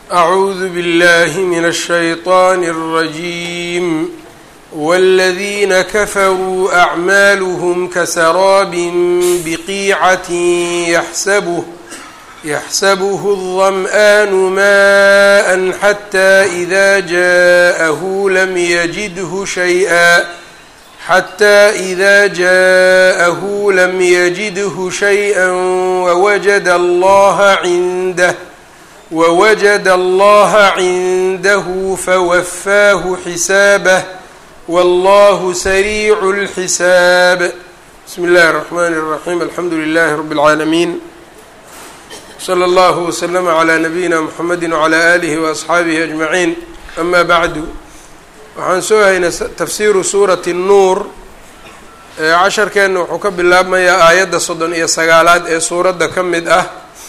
أعوذ بالله من الشيطان الرجيم والذين كفروا أعمالهم كسراب بقيعة يحسبه يحسبه الظمآن ماء حتى إذا جاءه لم يجده شيئا حتى إذا جاءه لم يجده شيئا ووجد الله عنده ووجد الله عنده فوفاه حسابه والله سريع الحساب بسم الله الرحمن الرحيم الحمد لله رب العالمين slى اllه وsلم عlى نabiyina mxamedi وعlى آlih وأصxaabihi أجmaعiin ama bعdu waxaan soo haynay tafsiru suurati الnuur casharkeenna wuxuu ka bilaabmayaa aayadda soddon iyo sagaalaad ee suuradda ka mid ah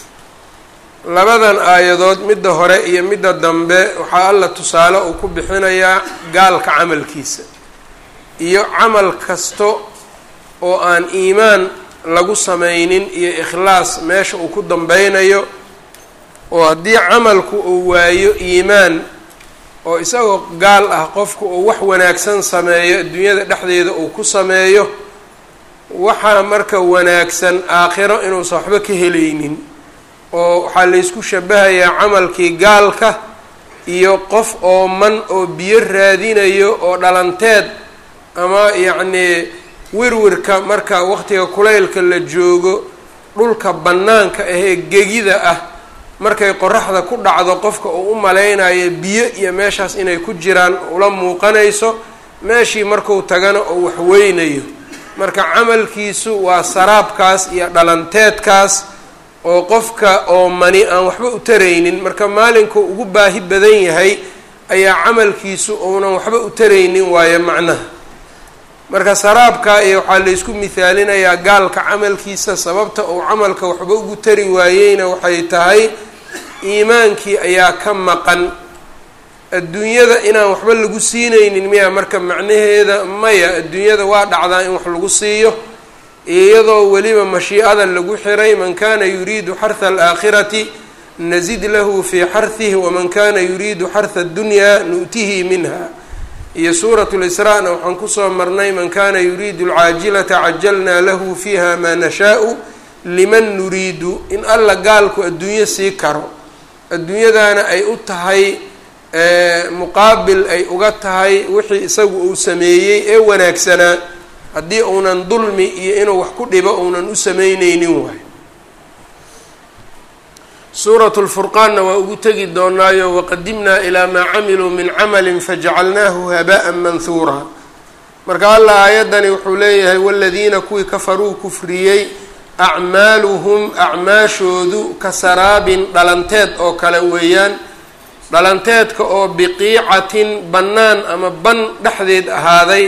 labadan aayadood midda hore iyo midda dambe waxaa alla tusaale uu ku bixinayaa gaalka camalkiisa iyo camal kasto oo aan iimaan lagu sameynin iyo ikhlaas meesha uu ku dambeynayo oo haddii camalku uu waayo iimaan oo isagoo gaal ah qofku uu wax wanaagsan sameeyo adduunyada dhexdeeda uu ku sameeyo waxaa marka wanaagsan aakhiro inuusan waxba ka helaynin oo waxaa laysku shabahayaa camalkii gaalka iyo qof ooman oo biyo raadinayo oo dhalanteed ama yacnii wirwirka marka waqtiga kulaylka la joogo dhulka bannaanka ahee gegida ah markay qoraxda ku dhacdo qofka uu u malaynayo biyo iyo meeshaas inay ku jiraan ula muuqanayso meeshii marku tagana oo waxweynayo marka camalkiisu waa saraabkaas iyo dhalanteedkaas oo qofka oo mani aan waxba u taraynin marka maalinku ugu baahi badan yahay ayaa camalkiisu uunan waxba u taraynin waayo macnaha marka saraabka iyo waxaa laysku mihaalinayaa gaalka camalkiisa sababta uu camalka waxba ugu tari waayeyna waxay tahay iimaankii ayaa ka maqan adduunyada inaan waxba lagu siinaynin miya marka macnaheeda maya adduunyada waa dhacdaa in wax lagu siiyo iyadoo weliba mashiicada lagu xiray man kana yuriidu xarha alaakhirati nazid lahu fii xarhihi waman kana yuriidu xarha addunyaa nu'tihi minha iyo suurat lisraa-na waxaan kusoo marnay man kana yuriidu alcaajilata cajalnaa lahu fiiha maa nashaau liman nuriidu in alla gaalku adduunyo sii karo adduunyadaana ay u tahay muqaabil ay uga tahay wixii isagu uu sameeyey ee wanaagsanaa haddii uunan dulmi iyo inuu wax ku dhibo uunan u sameyneynin waay suuratu lfurqaanna waa ugu tegi doonaayo waqadimnaa ilaa maa camiluu min camalin fajacalnaahu haba'an manhuura marka alla aayaddani wuxuu leeyahay waladiina kuwii kafaruu kufriyey acmaaluhum acmaashoodu ka saraabin dhalanteed oo kale weeyaan dhalanteedka oo biqiicatin bannaan ama ban dhexdeed ahaaday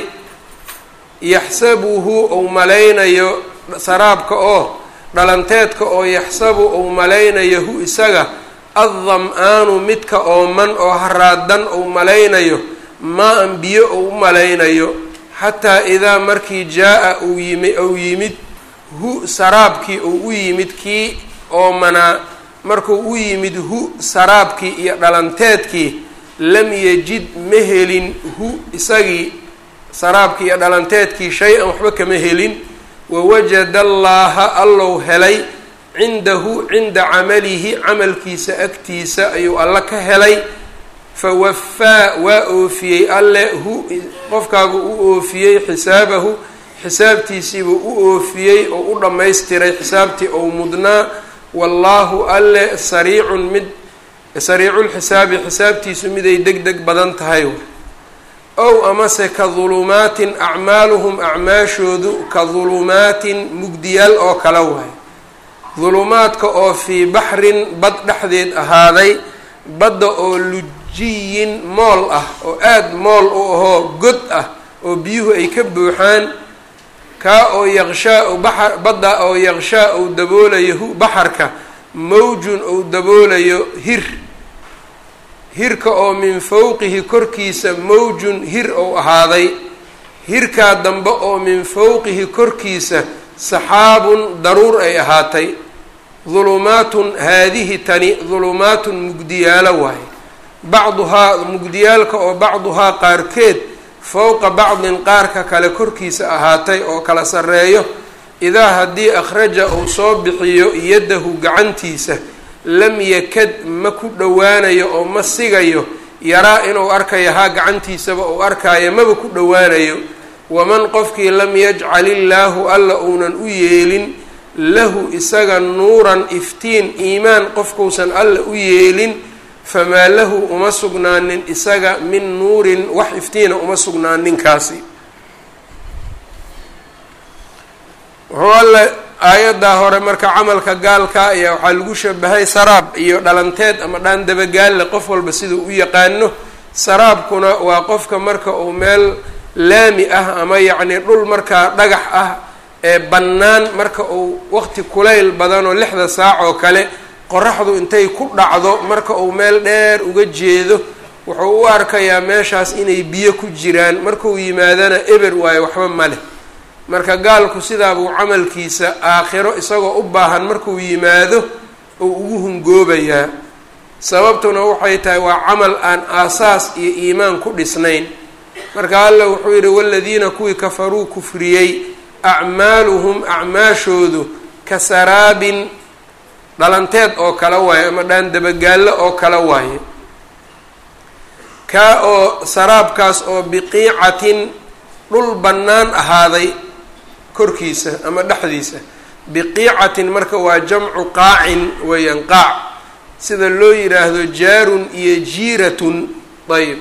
yaxsabuhu ou malaynayo saraabka oo dhalanteedka oo yaxsabu ou malaynayo hu isaga addam-aanu midka ooman oo haraadan ou malaynayo maa-an biyo ou u malaynayo xataa idaa markii jaa-a uu yimi ou yimid hu saraabkii uu u yimid kii oomanaa markuu u yimid hu saraabkii iyo dhalanteedkii lam yajid ma helin hu isagii saraabkii iyo dhalanteedkii shay-an waxba kama helin wawajada allaaha allow helay cindahu cinda camalihi camalkiisa agtiisa ayuu alla ka helay fawafaa waa oofiyey alle hu qofkaagu u oofiyey xisaabahu xisaabtiisiibuu u oofiyey oo u dhammaystiray xisaabtii ou mudnaa wallaahu alle sariicun mid sariiculxisaabi xisaabtiisu miday deg deg badan tahay ow amase ka dulumaatin acmaaluhum acmaashoodu ka dulumaatin mugdiyaal oo kala waay dulumaadka oo fii baxrin bad dhexdeed ahaaday badda oo lujiyin mool ah oo aada mool u ahoo god ah oo biyuhu ay ka buuxaan kaa oo yaqshaa baxa badda oo yaqshaa ou daboolayo hu baxarka mawjun ou daboolayo hir hirka oo min fowqihi korkiisa mawjun hir ou ahaaday hirkaa dambe oo min fowqihi korkiisa saxaabun daruur ay ahaatay dulumaatun haadihi tani dulumaatun mugdiyaalo waaye bacduhaa mugdiyaalka oo bacduhaa qaarkeed fowqa bacdin qaarka kale korkiisa ahaatay oo kala sarreeyo idaa haddii akhraja uu soo bixiyo yaddahu gacantiisa lam yakad ma ku dhowaanayo oo ma sigayo yaraa inuu arkayo haa gacantiisaba uu arkaayo maba ku dhowaanayo waman qofkii lam yajcal illaahu alla uunan u yeelin lahu isaga nuuran iftiin iimaan qofkuusan alla u yeelin famaa lahu uma sugnaanin isaga min nuurin wax iftiina uma sugnaaninkaasi wuxuu alle aayaddaa hore marka camalka gaalka ayaa waxaa lagu shabahay saraab iyo dhalanteed ama dhaan dabagaalle qof walba siduu u yaqaano saraabkuna waa qofka marka uu meel laami ah ama yacni dhul markaa dhagax ah ee bannaan marka uu waqti kulayl badan oo lixda saac oo kale qoraxdu intay ku dhacdo marka uu meel dheer uga jeedo wuxuu u arkayaa meeshaas inay biyo ku jiraan markuu yimaadana eber waayo waxba ma leh marka gaalku sidaabuu camalkiisa aakhiro isagoo u baahan markuu yimaado uu ugu hungoobayaa sababtuna waxay tahay waa camal aan aasaas iyo iimaan ku dhisnayn marka alla wuxuu yidhi waladiina kuwii kafaruu kufriyey acmaaluhum acmaashoodu ka saraabin dhalanteed oo kale waaye ama dhaan dabagaallo oo kale waaye kaa oo saraabkaas oo biqiicatin dhul bannaan ahaaday korkiisa ama dhexdiisa biqiicatin marka waa jamcu qaacin weeyaan qaac sida loo yidhaahdo jaarun iyo jiiratun ayb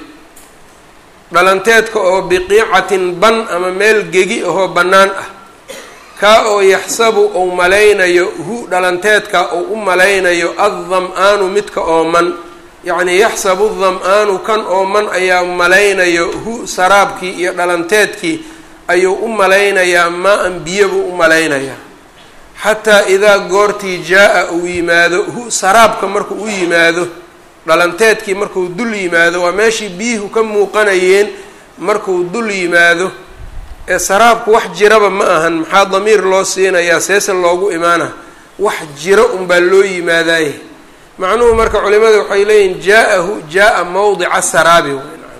dhalanteedka oo biqiicatin ban ama meel gegi ahoo bannaan ah kaa oo yaxsabu uu malaynayo hu dhalanteedka uu u malaynayo addam-aanu midka ooman yacnii yaxsabu dam-aanu kan ooman ayaa malaynayo hu saraabkii iyo dhalanteedkii ayuu u malaynayaa maa-an biyo buu u malaynayaa xataa idaa goortii jaa-a uu yimaado hu saraabka markuu u yimaado dhalanteedkii markuu dul yimaado waa meeshii biyuhu ka muuqanayeen markuu dul yimaado ee saraabku wax jiraba ma ahan maxaa damiir loo siinayaa seese loogu imaana wax jiro unbaa loo yimaadaaye macnuhu marka culimada waxay leeyihin jaa-ahu jaa-a mawdica saraabi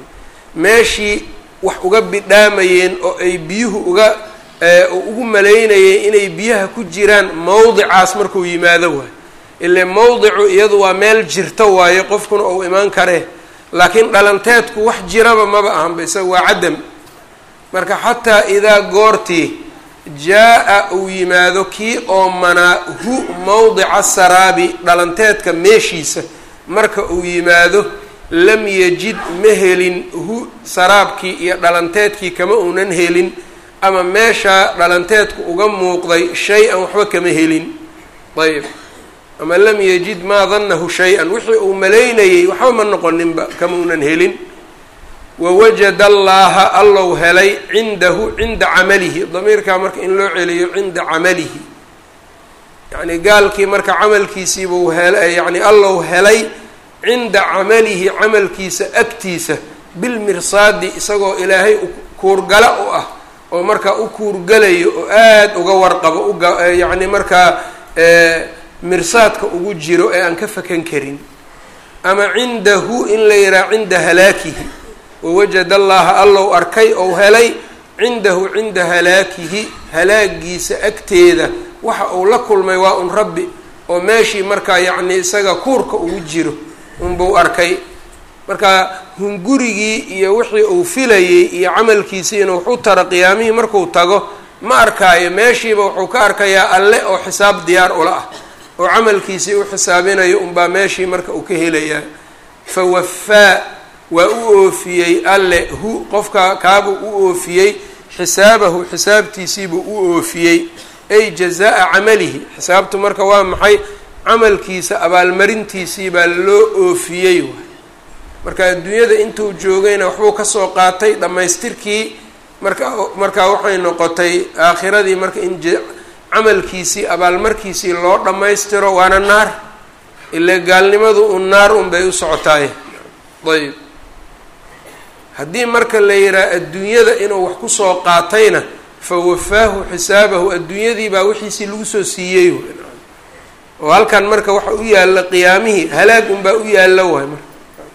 meeshii wax uga bidhaamayeen oo ay biyuhu uga ugu malaynayeen inay biyaha ku jiraan mawdicaas markuu yimaado waay ile mawdicu iyadu waa meel jirta waaye qofkuna uu imaan karee laakiin dhalanteedku wax jiraba maba ahanba isaga waa cadam marka xataa idaa goortii jaa-a uu yimaado kii oomanaa hu mawdica saraabi dhalanteedka meeshiisa marka uu yimaado lam yajid ma helin hu saraabkii iyo dhalanteedkii kama uunan helin ama meeshaa dhalanteedku uga muuqday shay-an waxba kama helin ayb ama lam yajid maa dannahu shay-an wixii uu malaynayay waxba ma noqoninba kama uunan helin wawajada allaaha allow helay cindahu cinda camalihi damiirkaa marka in loo celiyo cinda camalihi yacni gaalkii marka camalkiisiibuu hel yacni allow helay cinda camalihi camalkiisa agtiisa bilmirsaadi isagoo ilaahay kuurgala u ah oo markaa u kuurgalayo oo aada uga warqabo uga yacni markaa mirsaadka ugu jiro ee aan ka fakan karin ama cindahu in la yidhaha cinda halaakihi wawajada allaha allow arkay ou helay cindahu cinda halaakihi halaagiisa agteeda waxa uu la kulmay waa un rabbi oo meeshii markaa yacni isaga kuurka ugu jiro unbuu arkay marka hungurigii iyo wixii uu filayey iyo camalkiisii inuu wax u taro qiyaamihii markuu tago ma arkaayo meeshiiba wuxuu ka arkayaa alle oo xisaab diyaar ula ah oo camalkiisii u xisaabinayo unbaa meeshii marka uu ka helayaa fa wafaa waa u oofiyey alle hu qofka kaabuu u oofiyey xisaabahu xisaabtiisiibuu u oofiyey ay jazaa-a camalihi xisaabtu marka waa maxay camalkiisa abaalmarintiisii baa loo oofiyey waay marka adduunyada intuu joogayna waxbuu kasoo qaatay dhammaystirkii marka markaa waxay noqotay aakhiradii marka in camalkiisii abaalmarkiisii loo dhammaystiro waana naar ile gaalnimadu un naar un bay u socotaay ayb haddii marka la yidhaha adduunyada inuu wax kusoo qaatayna fa wafaahu xisaabahu adduunyadii baa wixiisii lagu soo siiyey oo halkan marka waxa u yaalla qiyaamihii halaag unbaa u yaalla waay marka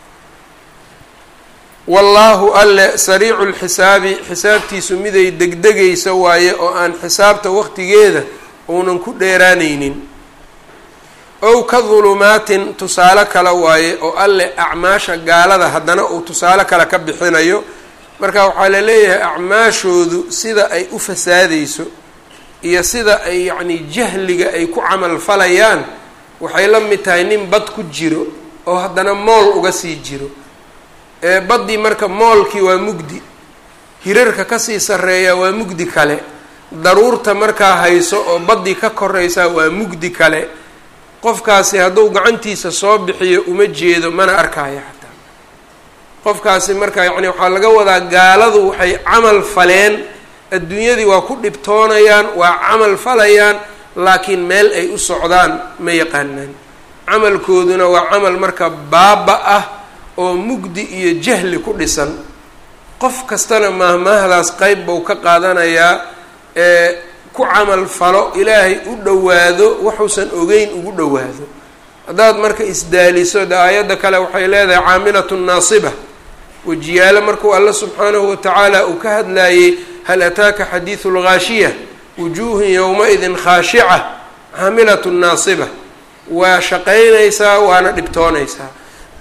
wallaahu alle sariicu lxisaabi xisaabtiisu miday degdegaysa waaye oo aan xisaabta waqtigeeda uunan ku dheeraanaynin ow ka dulumaatin tusaale kale waaye oo alle acmaasha gaalada haddana uu tusaale kale ka bixinayo marka waxaa la leeyahay acmaashoodu sida ay u fasaadayso iyo sida ay yacni jahliga ay ku camal falayaan waxay la mid tahay nin bad ku jiro oo haddana mool uga sii jiro ee baddii marka moolkii waa mugdi hirarka kasii sarreeya waa mugdi kale daruurta markaa hayso oo baddii ka koraysaa waa mugdi kale qofkaasi hadduu gacantiisa soo bixiyo uma jeedo mana arkaayo xataa qofkaasi marka yacni waxaa laga wadaa gaaladu waxay camal faleen adduunyadii waa ku dhibtoonayaan waa camal falayaan laakiin meel ay u socdaan ma yaqaanaan camalkooduna waa camal marka baaba ah oo mugdi iyo jahli ku dhisan qof kastana maahmaahdaas qeyb buu ka qaadanayaa ee ku camal falo ilaahay u dhowaado waxuusan ogeyn ugu dhowaado haddaad marka isdaaliso de aayadda kale waxay leedahay caamilatu naasiba wejiyaalo markuu alla subxaanahu watacaala uu ka hadlaayey hal ataaka xadiidu lghaashiya wujuuhun yowma-idin khaashica caamilatu naasiba waa shaqaynaysaa waana dhibtoonaysaa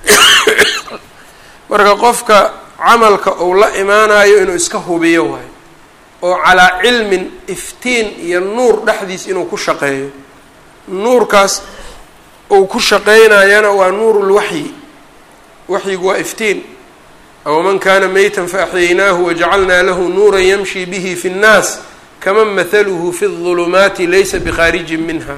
marka qofka camalka uu la imaanayo inuu iska hubiyo waayo oo calaa cilmin iftiin iyo nuur dhexdiis inuu ku shaqeeyo nuurkaas uu ku shaqeynayana waa nuurulwaxyi waxyigu waa iftiin awaman kana meytan faaxyaynaahu wajacalnaa lahu nuuran yamshi bihi fi nnaas kaman mathaluhu fi اظulumaati laysa bikhaarijin minha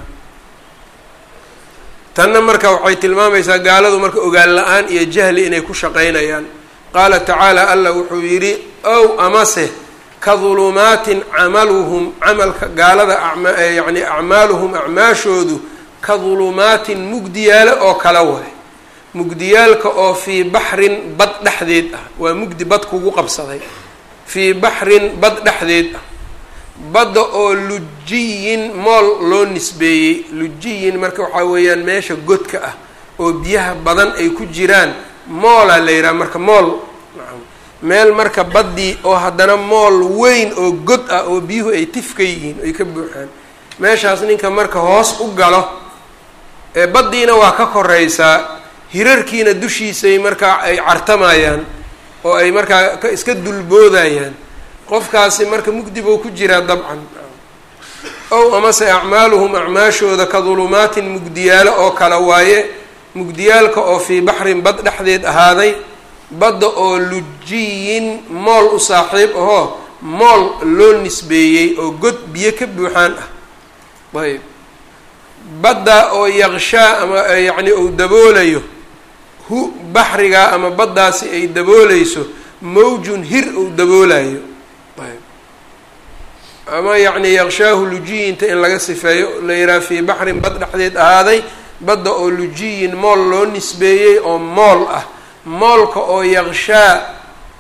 tanna marka waxay tilmaamaysaa gaaladu marka ogaan la-aan iyo jahli inay ku shaqeynayaan qaala tacaala allah wuxuu yidhi ow amase ka dulumaatin camaluhum camalka gaalada yani acmaaluhum acmaashoodu ka dulumaatin mugdiyaale oo kala waay mugdiyaalka oo fii baxrin bad dhexdeed ah waa mugdi bad kugu qabsaday fii baxrin bad dhexdeed ah badda oo lujiyin mool loo nisbeeyey lujiyin marka waxaa weeyaan meesha godka ah oo biyaha badan ay ku jiraan moolaa la yidhaha marka mool meel marka baddii oo haddana mool weyn oo god ah oo biyuhu ay tifka yihiin ay ka buuxaan meeshaas ninka marka hoos u galo ee baddiina waa ka koraysaa hirarkiina dushiisay markaa ay cartamayaan oo ay markaa ka iska dulboodayaan qofkaasi marka mugdi buu ku jiraa dabcan ow amase acmaaluhum acmaashooda ka dulumaatin mugdiyaalo oo kale waaye mugdiyaalka oo fii baxrin bad dhexdeed ahaaday badda oo lujiyin mool u saaxiib ahoo mool loo nisbeeyey oo god biyo ka buuxaan ah ayb badda oo yaqshaa ama yacni uu daboolayo hu baxrigaa ama baddaasi ay daboolayso mawjun hir uu daboolayo ayb ama yacni yaqshaahu lujiyinta in laga sifeeyo la yidhaha fii baxrin bad dhexdeed ahaaday badda oo lujiyin mool loo nisbeeyey oo mool ah moolka oo yaqshaa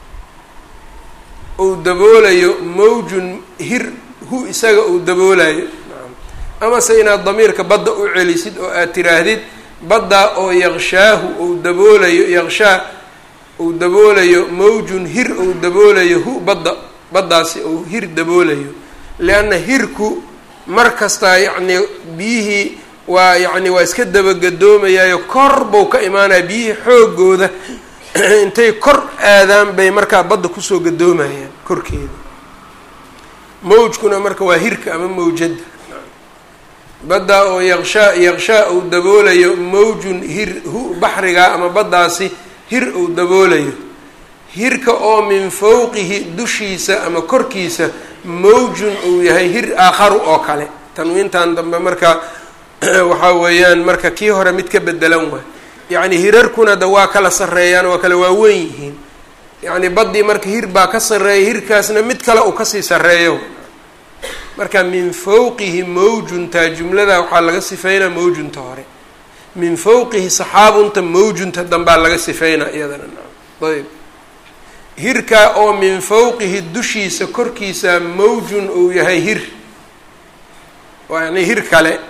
uu daboolayo mawjun hir hu isaga uu daboolayo amase inaad damiirka badda u celisid oo aad tiraahdid baddaa oo yaqshaahu uu daboolayo yaqshaa uu daboolayo mawjun hir uu daboolayo hu badda baddaasi uu hir daboolayo lianna hirku mar kastaa yacnii biyihii waa yacni waa iska dabagadoomayaayo kor buu ka imaanaya biyihii xoogooda intay kor aadaan bay markaa badda kusoo gadoomayaan korkeeda mawjkuna marka waa hirka ama mawjadda baddaa oo yaqshaa yaqshaa uu daboolayo mawjun hir hu baxrigaa ama baddaasi hir uu daboolayo hirka oo min fawqihi dushiisa ama korkiisa mawjun uu yahay hir aakharu oo kale tanwiintan dambe marka waxaa weeyaan marka kii hore mid ka bedelan waay yacni hirarkuna da waa kala sarreeyaan waa kala waaweyn yihiin yacni baddii marka hir baa ka sarreeya hirkaasna mid kale uu kasii sarreeyo marka min fawqihi mawjunta jumlada waxaa laga sifeynaa mawjunta hore min fawqihi saxaabunta mawjunta dambaa laga sifeynaa iyadana ayb hirkaa oo min fawqihi dushiisa korkiisa mawjun uu yahay hir waa yani hir kale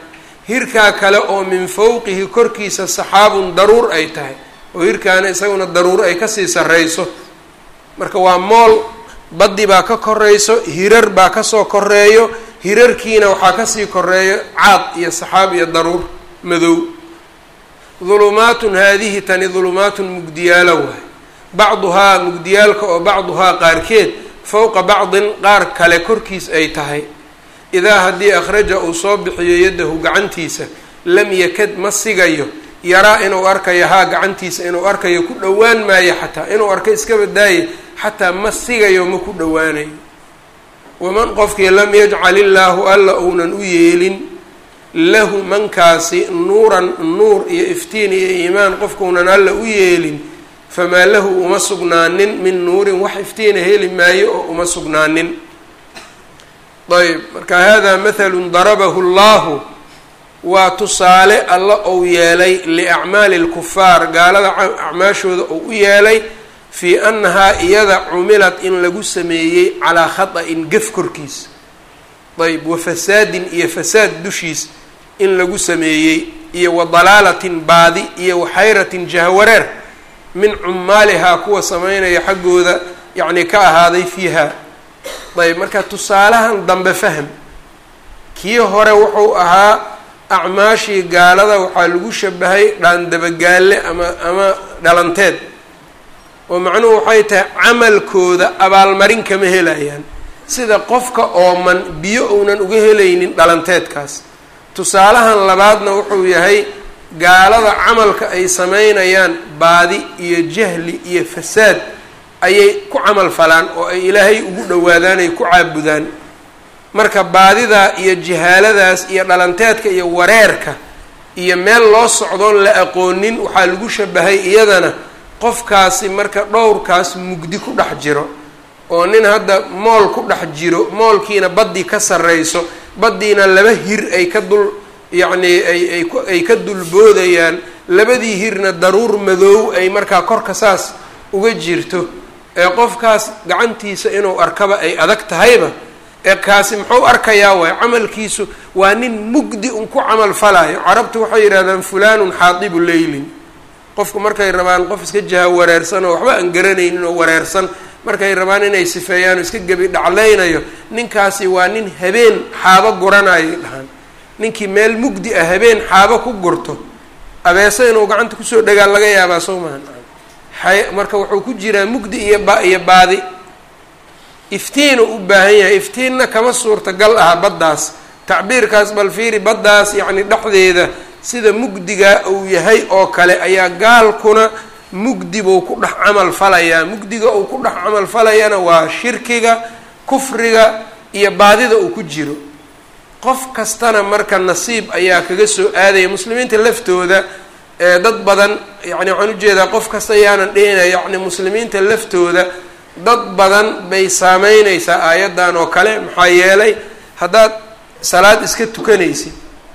hirkaa kale oo min fowqihi korkiisa saxaabun daruur ay tahay oo hirkaana isaguna daruur ay kasii sarreyso marka waa mool baddi baa ka koreyso hirar baa kasoo koreeyo hirarkiina waxaa kasii koreeyo caad iyo saxaab iyo daruur madow dulumaatun haadihi tani dulumaatun mugdiyaalo waay bacduhaa mugdiyaalka oo bacduhaa qaarkeed fowqa bacdin qaar kale korkiis ay tahay idaa haddii akhraja uu soo bixiyo yaddahu gacantiisa lam yakad ma sigayo yaraa inuu arkayo haa gacantiisa inuu arkayo ku dhowaan maayo xataa inuu arko iska badaaye xataa ma sigayo ma ku dhowaanayo waman qofkii lam yajcal illaahu alla uunan u yeelin lahu mankaasi nuuran nuur iyo iftiin iyo iimaan qofkuunan alla u yeelin famaa lahu uma sugnaanin min nuurin wax iftiina heli maayo oo uma sugnaanin ayb marka hada mathalun darabahu llahu waa tusaale alla ou yeelay liacmaali lkufaar gaalada acmaashooda ou u yeelay fii annahaa iyada cumilat in lagu sameeyey calaa khata'in gef korkiis ayb wa fasaadin iyo fasaad dushiis in lagu sameeyey iyo wa dalaalatin baadi iyo wa xayratin jahwareer min cumaalihaa kuwa sameynaya xaggooda yacni ka ahaaday fiiha ayb marka tusaalahan dambe fahm kii hore wuxuu ahaa acmaashii gaalada waxaa lagu shabahay dhaandabagaalle ama ama dhalanteed oo macnuhu waxay tahay camalkooda abaalmarin kama helayaan sida qofka ooman biyo uunan uga helaynin dhalanteedkaas tusaalahan labaadna wuxuu yahay gaalada camalka ay sameynayaan baadi iyo jahli iyo fasaad ayay ku camal falaan oo ay ilaahay ugu dhowaadaan ay ku caabudaan marka baadidaa iyo jahaaladaas iyo dhalanteedka iyo wareerka iyo meel loo socdoon la aqoonin waxaa lagu shabahay iyadana qofkaasi marka dhowrkaas mugdi ku dhex jiro oo nin hadda mool ku dhex jiro moolkiina baddii ka sarreyso baddiina laba hir ay ka dul yacnii ay ay ay ka dulboodayaan labadii hirna daruur madoow ay markaa korka saas uga jirto ee qofkaas gacantiisa inuu arkaba ay adag tahayba ee kaasi muxuu arkayaa waay camalkiisu waa nin mugdi un ku camal falaayo carabtu waxay yidhahdaan fulanun xaadibu leylin qofku markay rabaan qof iska jaha wareersan oo waxba aan garanaynin oo wareersan markay rabaan inay sifeeyaan oo iska gebi dhaclaynayo ninkaasi waa nin habeen xaabo guranayo dhahaan ninkii meel mugdi ah habeen xaabo ku gurto abeese inuu gacanta kusoo dhagaa laga yaabaa soo mahan marka wuxuu ku jiraa mugdi iyo ba iyo baadi iftiinu u baahan yahay iftiinna kama suurtagal aha baddaas tacbiirkaas bal fiiri baddaas yacni dhexdeeda sida mugdigaa uu yahay oo kale ayaa gaalkuna mugdi buu ku dhex camal falayaa mugdiga uu ku dhex camal falayana waa shirkiga kufriga iyo baadida uu ku jiro qof kastana marka nasiib ayaa kaga soo aadaya muslimiinta laftooda ee dad badan yacni waxaan ujeedaa qof kasta ayaanan dhihina yacni muslimiinta laftooda dad badan bay saameyneysaa aayaddan oo kale maxaa yeelay haddaad salaad iska tukanaysid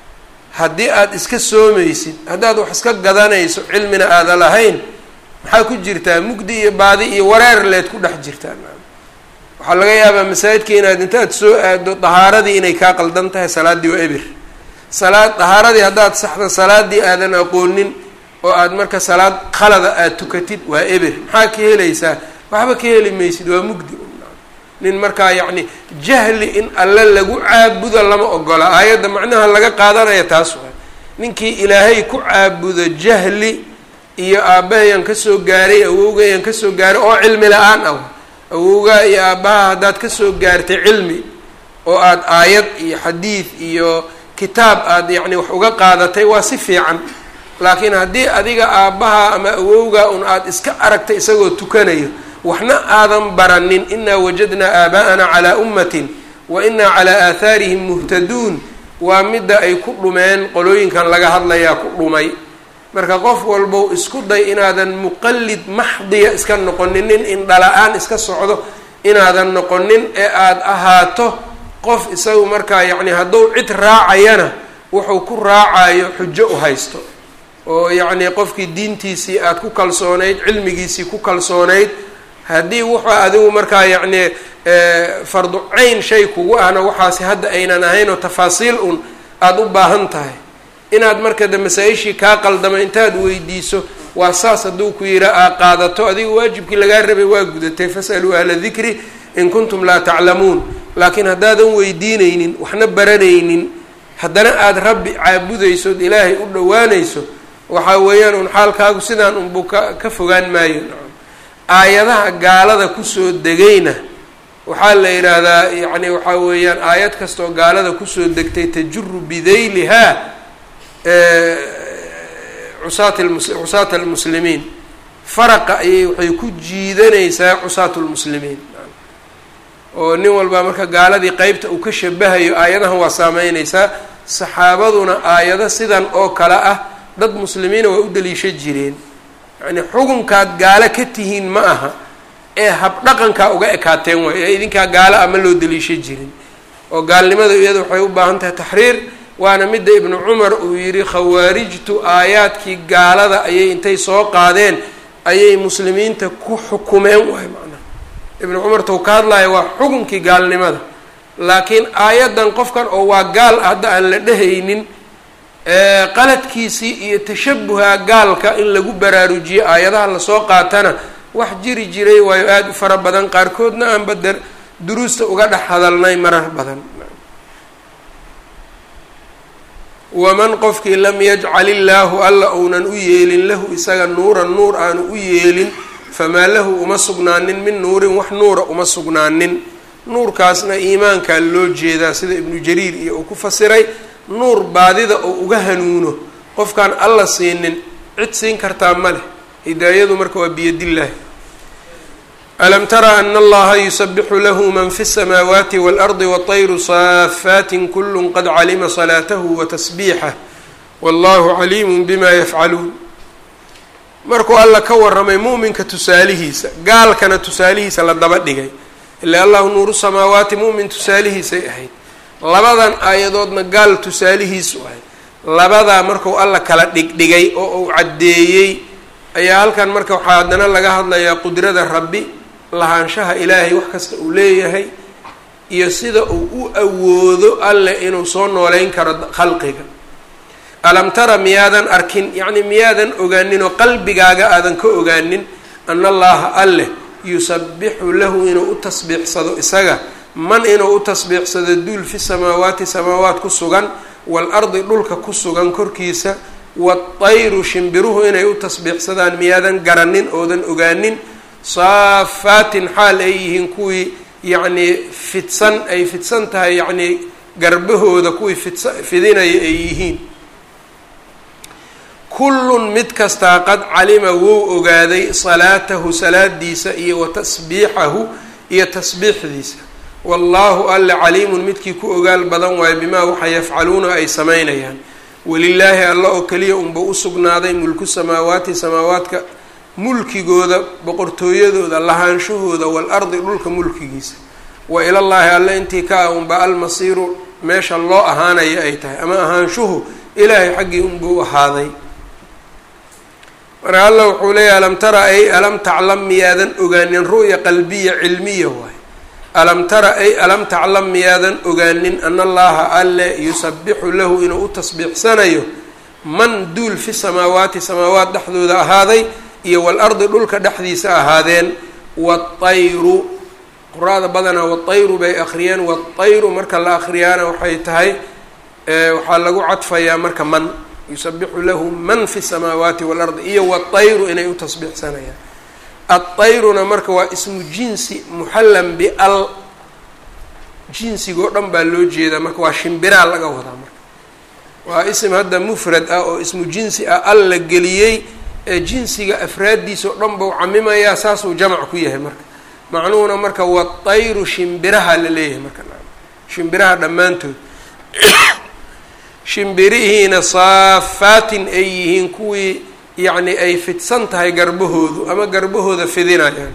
haddii aada iska soomaysid haddaad wax iska gadanayso cilmina aada lahayn maxaa ku jirtaa mugdi iyo baadi iyo wareer leed ku dhex jirtaa waxaa laga yaabaa masaajidka inaad intaad soo aado dahaaradii inay kaa qaldan tahay salaaddii waa ebir salaad dahaaradii haddaad saxda salaadii aadan aqoonin oo aad marka salaad khalada aada tukatid waa ebir maxaa ka helaysaa waxba ka heli maysid waa mugdi nin markaa yacni jahli in alle lagu caabudo lama ogola aayadda macnaha laga qaadanaya taas waa ninkii ilaahay ku caabudo jahli iyo aabahayaan kasoo gaaray awowgayaan kasoo gaaray oo cilmi la-aan ah awowgaa iyo aabbaha haddaad kasoo gaartay cilmi oo aada aayad iyo xadiid iyo kitaab aada yacni wax uga qaadatay waa si fiican laakiin haddii adiga aabbaha ama awowgaa un aada iska aragtay isagoo tukanayo waxna aadan baranin inaa wajadnaa aabaa'ana calaa ummatin wa inaa calaa aathaarihim muhtaduun waa midda ay ku dhumeen qolooyinkan laga hadlayaa ku dhumay marka qof walbow isku day inaadan muqallid maxdiya iska noqonin nin indhala-aan iska socdo inaadan noqonin ee aada ahaato qof isagu markaa yacni hadduu cid raacayana wuxuu ku raacayo xujo u haysto oo yacni qofkii diintiisii aada ku kalsoonayd cilmigiisii ku kalsoonayd haddii wuxuu adigu markaa yacni fardu cayn shay kugu ahna waxaasi hadda aynan ahayn oo tafaasiil un aada u baahan tahay inaad marka de masaa-ishii kaa qaldama intaad weydiiso waa saas hadduu ku yidha aa qaadato adiga waajibkii lagaa rabay waa gudatay fasaluu ahla dikri in kuntum laa taclamuun laakiin haddaadan weydiinaynin waxna baranaynin haddana aada rabbi caabudaysood ilaahay u dhowaanayso waxaa weeyaan un xaalkaagu sidaan unbuu ka ka fogaan maayo aayadaha gaalada kusoo degayna waxaa la yidhaahdaa yacni waxaa weeyaan aayad kastoo gaalada kusoo degtay tajuru bidaylihaa cusaat lmus cusaata almuslimiin faraqa ayay waxay ku jiidanaysaa cusaatu lmuslimiin oo nin walbaa marka gaaladii qeybta uu ka shabahayo aayadahan waa saameynaysaa saxaabaduna aayado sidan oo kale ah dad muslimiina waa u daliisha jireen yacni xukunkaad gaalo ka tihiin ma aha ee habdhaqankaa uga ekaateen waay ee idinkaa gaalo ah ma loo daliisha jirin oo gaalnimada iyada waxay u baahan tahay taxriir waana midda ibnu cumar uu yidhi khawaarijtu aayaadkii gaalada ayay intay soo qaadeen ayay muslimiinta ku xukumeen waay macnaha ibnu cumar tou ka hadlaya waa xukunkii gaalnimada laakiin aayaddan qofkan oo waa gaal ah hadda aan la dhehaynin qaladkiisii iyo tashabuha gaalka in lagu baraarujiyo aayadaha lasoo qaatana wax jiri jiray waayo aada u fara badan qaarkoodna aan bader duruusta uga dhex hadalnay marar badan waman qofkii lam yajcal illaahu alla ounan u yeelin lahu isaga nuuran nuur aanu u yeelin famaa lahu uma sugnaanin min nuurin wax nuura uma sugnaanin nuurkaasna iimaankaa loo jeedaa sida ibnu jariir iyo uu ku fasiray nuur baadida oo uga hanuuno qofkaan alla siinin cid siin kartaa ma leh hidaayadu marka waa biyadillaahi alam tara ana allaha yusabixu lahu man fi الsamaawaati wاlardi wطayru saafaatin kulu qad calima salaatahu watasbiixah wallahu caliimu bima yafcaluun markuu alla ka waramay mu'minka tusaalihiisa gaalkana tusaalihiisa la daba dhigay ila allahu nuuru samaawaati mu'min tusaalihiisay ahayd labadan aayadoodna gaal tusaalihiisu ahayd labadaa marku alla kala dhigdhigay oo uu caddeeyey ayaa halkan marka waxaa haddana laga hadlayaa qudrada rabbi lahaanshaha ilaahay wax kasta uu leeyahay iyo sida uu u awoodo alle inuu soo nooleyn karo khalqiga alam tara miyaadan arkin yacni miyaadan ogaanin oo qalbigaaga aadan ka ogaanin ana allaha alleh yusabixu lahu inuu u tasbiixsado isaga man inuu u tasbiixsado duul fi samaawaati samaawaat ku sugan waalardi dhulka ku sugan korkiisa waatayru shimbiruhu inay u tasbiixsadaan miyaadan garanin oodan ogaanin saafaatin xaal ay yihiin kuwii yacnii fidsan ay fidsan tahay yacnii garbahooda kuwii fidsa fidinaya ay yihiin kullun mid kastaa qad calima wou ogaaday salaatahu salaadiisa iyo wa tasbiixahu iyo tasbiixdiisa wallaahu alle caliimun midkii ku ogaal badan waayo bimaa waxa yafcaluuna ay samaynayaan welilaahi alla oo keliya unba u sugnaaday mulku samaawaati samaawaadka mulkigooda boqortooyadooda lahaanshahooda waalardi dhulka mulkigiisa wa ilallaahi alle intii ka ah unba almasiiru meesha loo ahaanaya ay tahay ama ahaanshuhu ilaahay xaggii unbuu ahaaday marka alla wuxuu leeyahy alam tara ay alam taclam miyaadan ogaanin ru'ya qalbiya cilmiya waay alam tara ay alam taclam miyaadan ogaanin ana allaha alle yusabixu lahu inuu u tasbiixsanayo man duul fi samaawaati samaawaat dhexdooda ahaaday iyo waalardi dhulka dhexdiisa ahaadeen waatayru qur-aada badanaa waatayru bay akhriyeen waatayru marka la akhriyaana waxay tahay waxaa lagu cadfayaa marka man yusabixu lahu man fi samaawaati waalardi iyo waatayru inay u tasbiixsanayaan atayruna marka waa ismu jinsi muxallan bial jinsigoo dhan baa loo jeedaa marka waa shimbiraa laga wadaa marka waa ism hadda mufrad ah oo ismu jinsi ah al la geliyey ee jinsiga afraaddiisa oo dhan bau camimayaa saasuu jamac ku yahay marka macnuhuna marka watayru shimbiraha la leeyahay marka shimbiraha dhammaantood shimbirihiina saafaatin ay yihiin kuwii yacni ay fidsan tahay garbahoodu ama garbahooda fidinayaan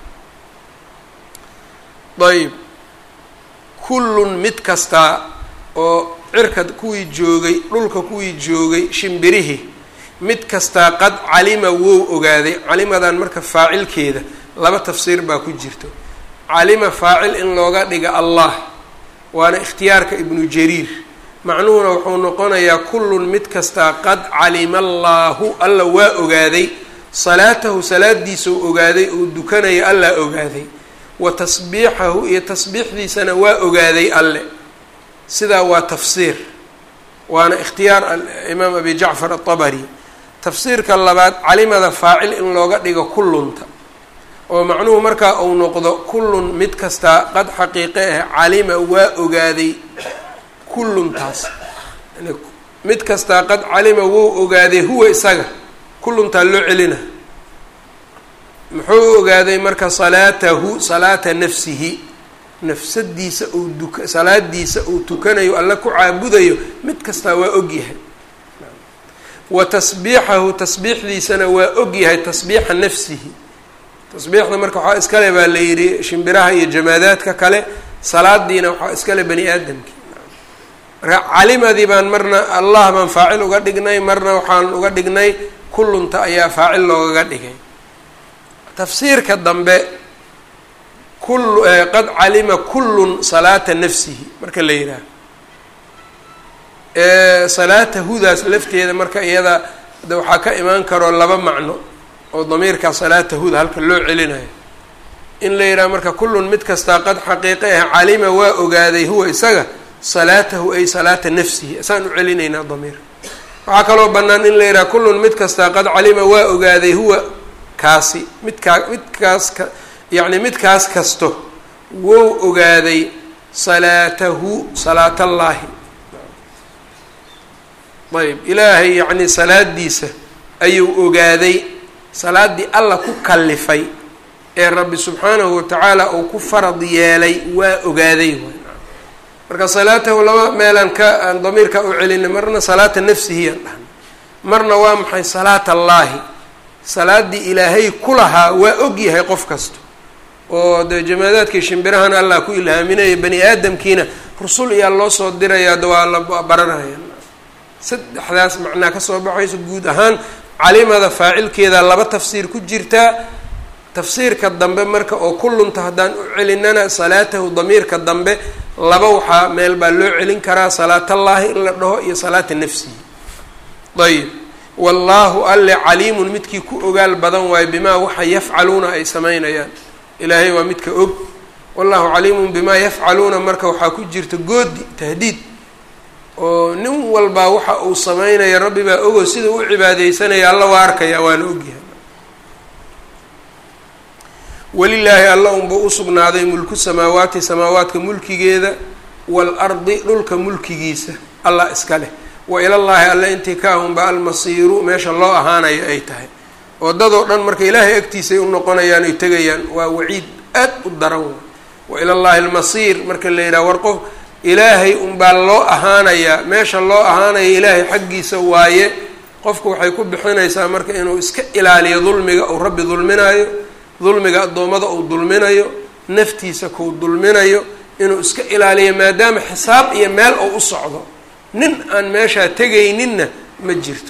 ayb kullun mid kastaa oo cirka kuwii joogay dhulka kuwii joogay shimbirihii mid kastaa qad calima wou ogaaday calimadan marka faacilkeeda laba tafsiir baa ku jirto calima faacil in looga dhiga allah waana ikhtiyaarka ibnu jariir macnuhuna wuxuu noqonayaa kullun mid kastaa qad calima allaahu alla waa ogaaday salaatahu salaadiisa uu ogaaday uu dukanaya allaa ogaaday wa tasbiixahu iyo tasbiixdiisana waa ogaaday alle sidaa waa tafsiir waana ikhtiyaar imaam abi jacfar atabari tafsiirka labaad calimada faacil in looga dhigo kullunta oo macnuhu markaa uu noqdo kullun mid kastaa qad xaqiiqe ah calima waa ogaaday kulluntaas mid kastaa qad calima wou ogaaday huwa isaga kulluntaa loo celina muxuu ogaaday marka salaatahu salaata nafsihi nafsadiisa uu duka salaadiisa uu tukanayo alla ku caabudayo mid kastaa waa ogyahay wa tasbiixahu tasbiixdiisana waa ogyahay tasbiixa nafsihi tasbiixda marka waxaa iskale baa la yidhi shimbiraha iyo jamaadaadka kale salaadiina waxaa iskale bani aadamki marka calimadii baan marna allah baan faacil uga dhignay marna waxaan uga dhignay kullunta ayaa faacil loogaga dhigay tafsiirka dambe kul qad calima kullun salaata nafsihi marka la yidhaaho salaata hudaas lafteeda marka iyada de waxaa ka imaan karo laba macno oo damiirka salaata huda halka loo celinayo in la yidhaha marka kullun mid kastaa qad xaqiiqe ah calima waa ogaaday huwa isaga salaatahu ay salaata nafsihi isaan u celinaynaa damiir waxaa kaloo bannaan in la yidhaha kullun mid kastaa qad calima waa ogaaday huwa kaasi midkaa midkaas ka yacni midkaas kasto wou ogaaday salaatahu salaatallaahi ayb ilaahay yacni salaadiisa ayuu ogaaday salaaddii alla ku kallifay ee rabbi subxaanahu watacaala uu ku farad yeelay waa ogaaday marka salaatahu laba meelaan ka aan damiirka u celinay marna salaata nafsihiyaan dhahnay marna waa maxay salaat allaahi salaaddii ilaahay ku lahaa waa og yahay qof kasta oo dee jamaadaadkii shimbirahan allah ku ilhaaminaya bani aadamkiina rusul iyaa loo soo dirayaa de waa la baranaya saddexdaas macnaa kasoo baxayso guud ahaan calimada faacilkeeda laba tafsiir ku jirtaa tafsiirka dambe marka oo kullunta haddaan u celinana salaatahu damiirka dambe laba waxaa meel baa loo celin karaa salaatallaahi in la dhaho iyo salaata nafsihi ayib wallaahu alle caliimun midkii ku ogaal badan waayo bimaa waxa yafcaluuna ay samaynayaan ilaahay waa midka og wallahu caliimun bimaa yafcaluuna marka waxaa ku jirta goodi tahdiid oo nin walbaa waxa uu sameynaya rabbi baa ogo sida u cibaadeysanaya alla waa arkaya waana ogyahay welilaahi alla unbuu usugnaaday mulku samaawaati samaawaadka mulkigeeda waalardi dhulka mulkigiisa allah iska leh wa ilallaahi alle intii ka ahunba almasiiru meesha loo ahaanayo ay tahay oo dadoo dhan marka ilaahay agtiisay u noqonayaan oy tegayaan waa waciid aad u daran wa wa ilallaahi almasiir marka la yidhaha war qof ilaahay unbaa loo ahaanayaa meesha loo ahaanaya ilaahay xaggiisa waaye qofku waxay ku bixinaysaa marka inuu iska ilaaliyo dulmiga uu rabbi dulminayo dulmiga addoommada uu dulminayo naftiisa kuu dulminayo inuu iska ilaaliyo maadaama xisaab iyo meel uu u socdo nin aan meeshaa tegayninna ma jirto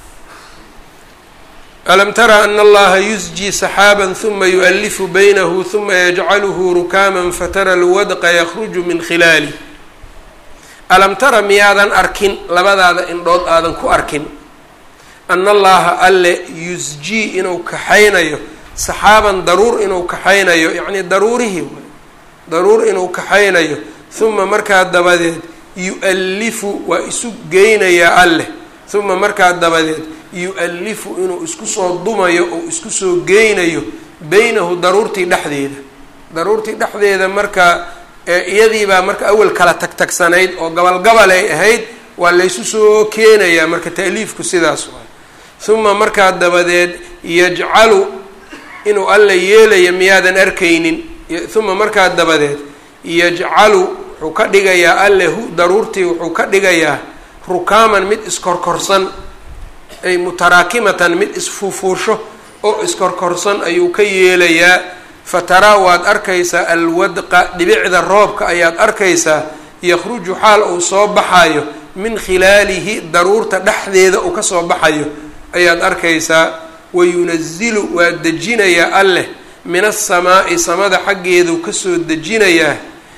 alam tara ana allaha yusjii saxaaban huma yu'alifu baynahu huma yajcaluhu rukaaman fatara lwadqa yakruju min khilaalih alam tara miyaadan arkin labadaada indhood aadan ku arkin ana allaha alle yusjii inuu kaxaynayo saxaaban daruur inuu kaxaynayo yacnii daruurihii way daruur inuu kaxaynayo huma markaa dabadeed yu-allifu waa isu geynayaa alleh huma markaa dabadeed yu-allifu inuu isku soo dumayo oo isku soo geynayo beynahu daruurtii dhexdeeda daruurtii dhexdeeda marka iyadiibaa marka awel kala tagtagsanayd oo gabalgabal ay ahayd waa laysu soo keenayaa marka ta'liifku sidaas waay huma markaa dabadeed yajcalu inuu alla yeelayo miyaadan arkaynin huma markaa dabadeed yajcalu wuxuu ka dhigayaa alle hu daruurtii wuxuu ka dhigayaa rukaaman mid iskorkorsan ay mutaraakimatan mid isfuufuusho oo iskorkorsan ayuu ka yeelayaa fataraa waad arkaysaa alwadqa dhibicda roobka ayaad arkaysaa yakhruju xaal uu soo baxayo min khilaalihi daruurta dhexdeeda uu kasoo baxayo ayaad arkaysaa wayunazilu waa dejinayaa alleh min asamaa'i samada xaggeeduu kasoo dejinayaa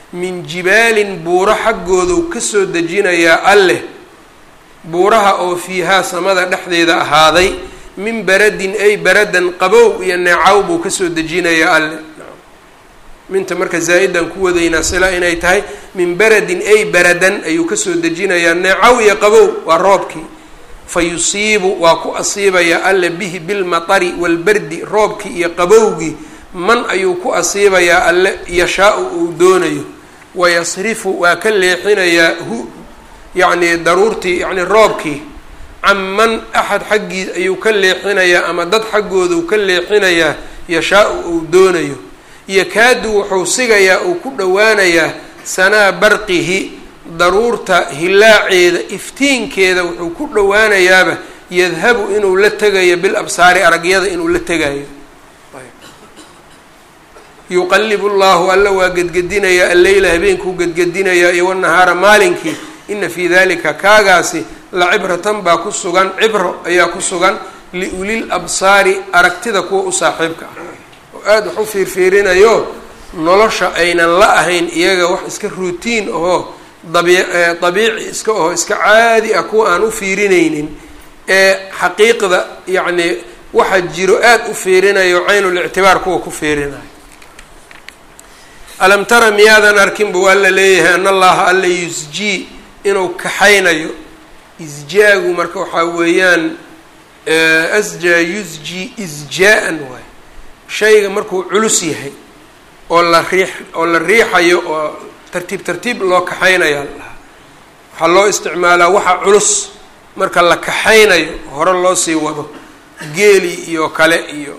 min jibaalin buuro xaggoodau kasoo dejinayaa alleh buuraha oo fiihaa samada dhexdeeda ahaaday min baradin ay baradan qabow iyo neecaw buu kasoo dejinayaa alleh minta marka zaa-idan ku wadaynaa sila inay tahay min baradin ay baradan ayuu kasoo dejinayaa neecaw iyo qabow waa roobkii fa yusiibu waa ku asiibayaa alle bihi bilmatari walbardi roobkii iyo qabowgii man ayuu ku asiibayaa alle yashaa-u uu doonayo wayasrifu waa ka leexinayaa hu yacni daruurtii yacni roobkii can man axad xaggii ayuu ka leexinayaa ama dad xaggooduu ka leexinayaa yashaa-u uu doonayo yakaadu wuxuu sigayaa uu ku dhowaanayaa sanaa barqihi daruurta hilaaceeda iftiinkeeda wuxuu ku dhowaanayaaba yadhabu inuu la tegayo bil absaari aragyada inuu la tegayo yuqalibu llahu alla waa gedgedinayaa alleyla habeenkuu gedgedinayaa iyo wanahaara maalinkii ina fii dalika kaagaasi la cibratan baa ku sugan cibro ayaa ku sugan liulil absaari aragtida kuwa u saaxiibka ah oo aada wax u fiirfiirinayo nolosha aynan la ahayn iyaga wax iska ruutiin ahoo dabii dabiici iska aho iska caadi ah kuwa aan u fiirinaynin ee xaqiiqda yacni waxa jiro aada u fiirinayo caynulictibaar kuwa ku fiirinayo alam tara miyaadan arkin buu alla leeyahay an allaha alla yusjii inuu kaxaynayo isjaagu marka waxaa weeyaan asjaa yusji isjaa-an waay shayga markuu culus yahay oo la riix oo la riixayo oo tartiib tartiib loo kaxaynayaa la dhahaa waxaa loo isticmaalaa waxa culus marka la kaxaynayo hore loo sii wado geeli iyo kale iyo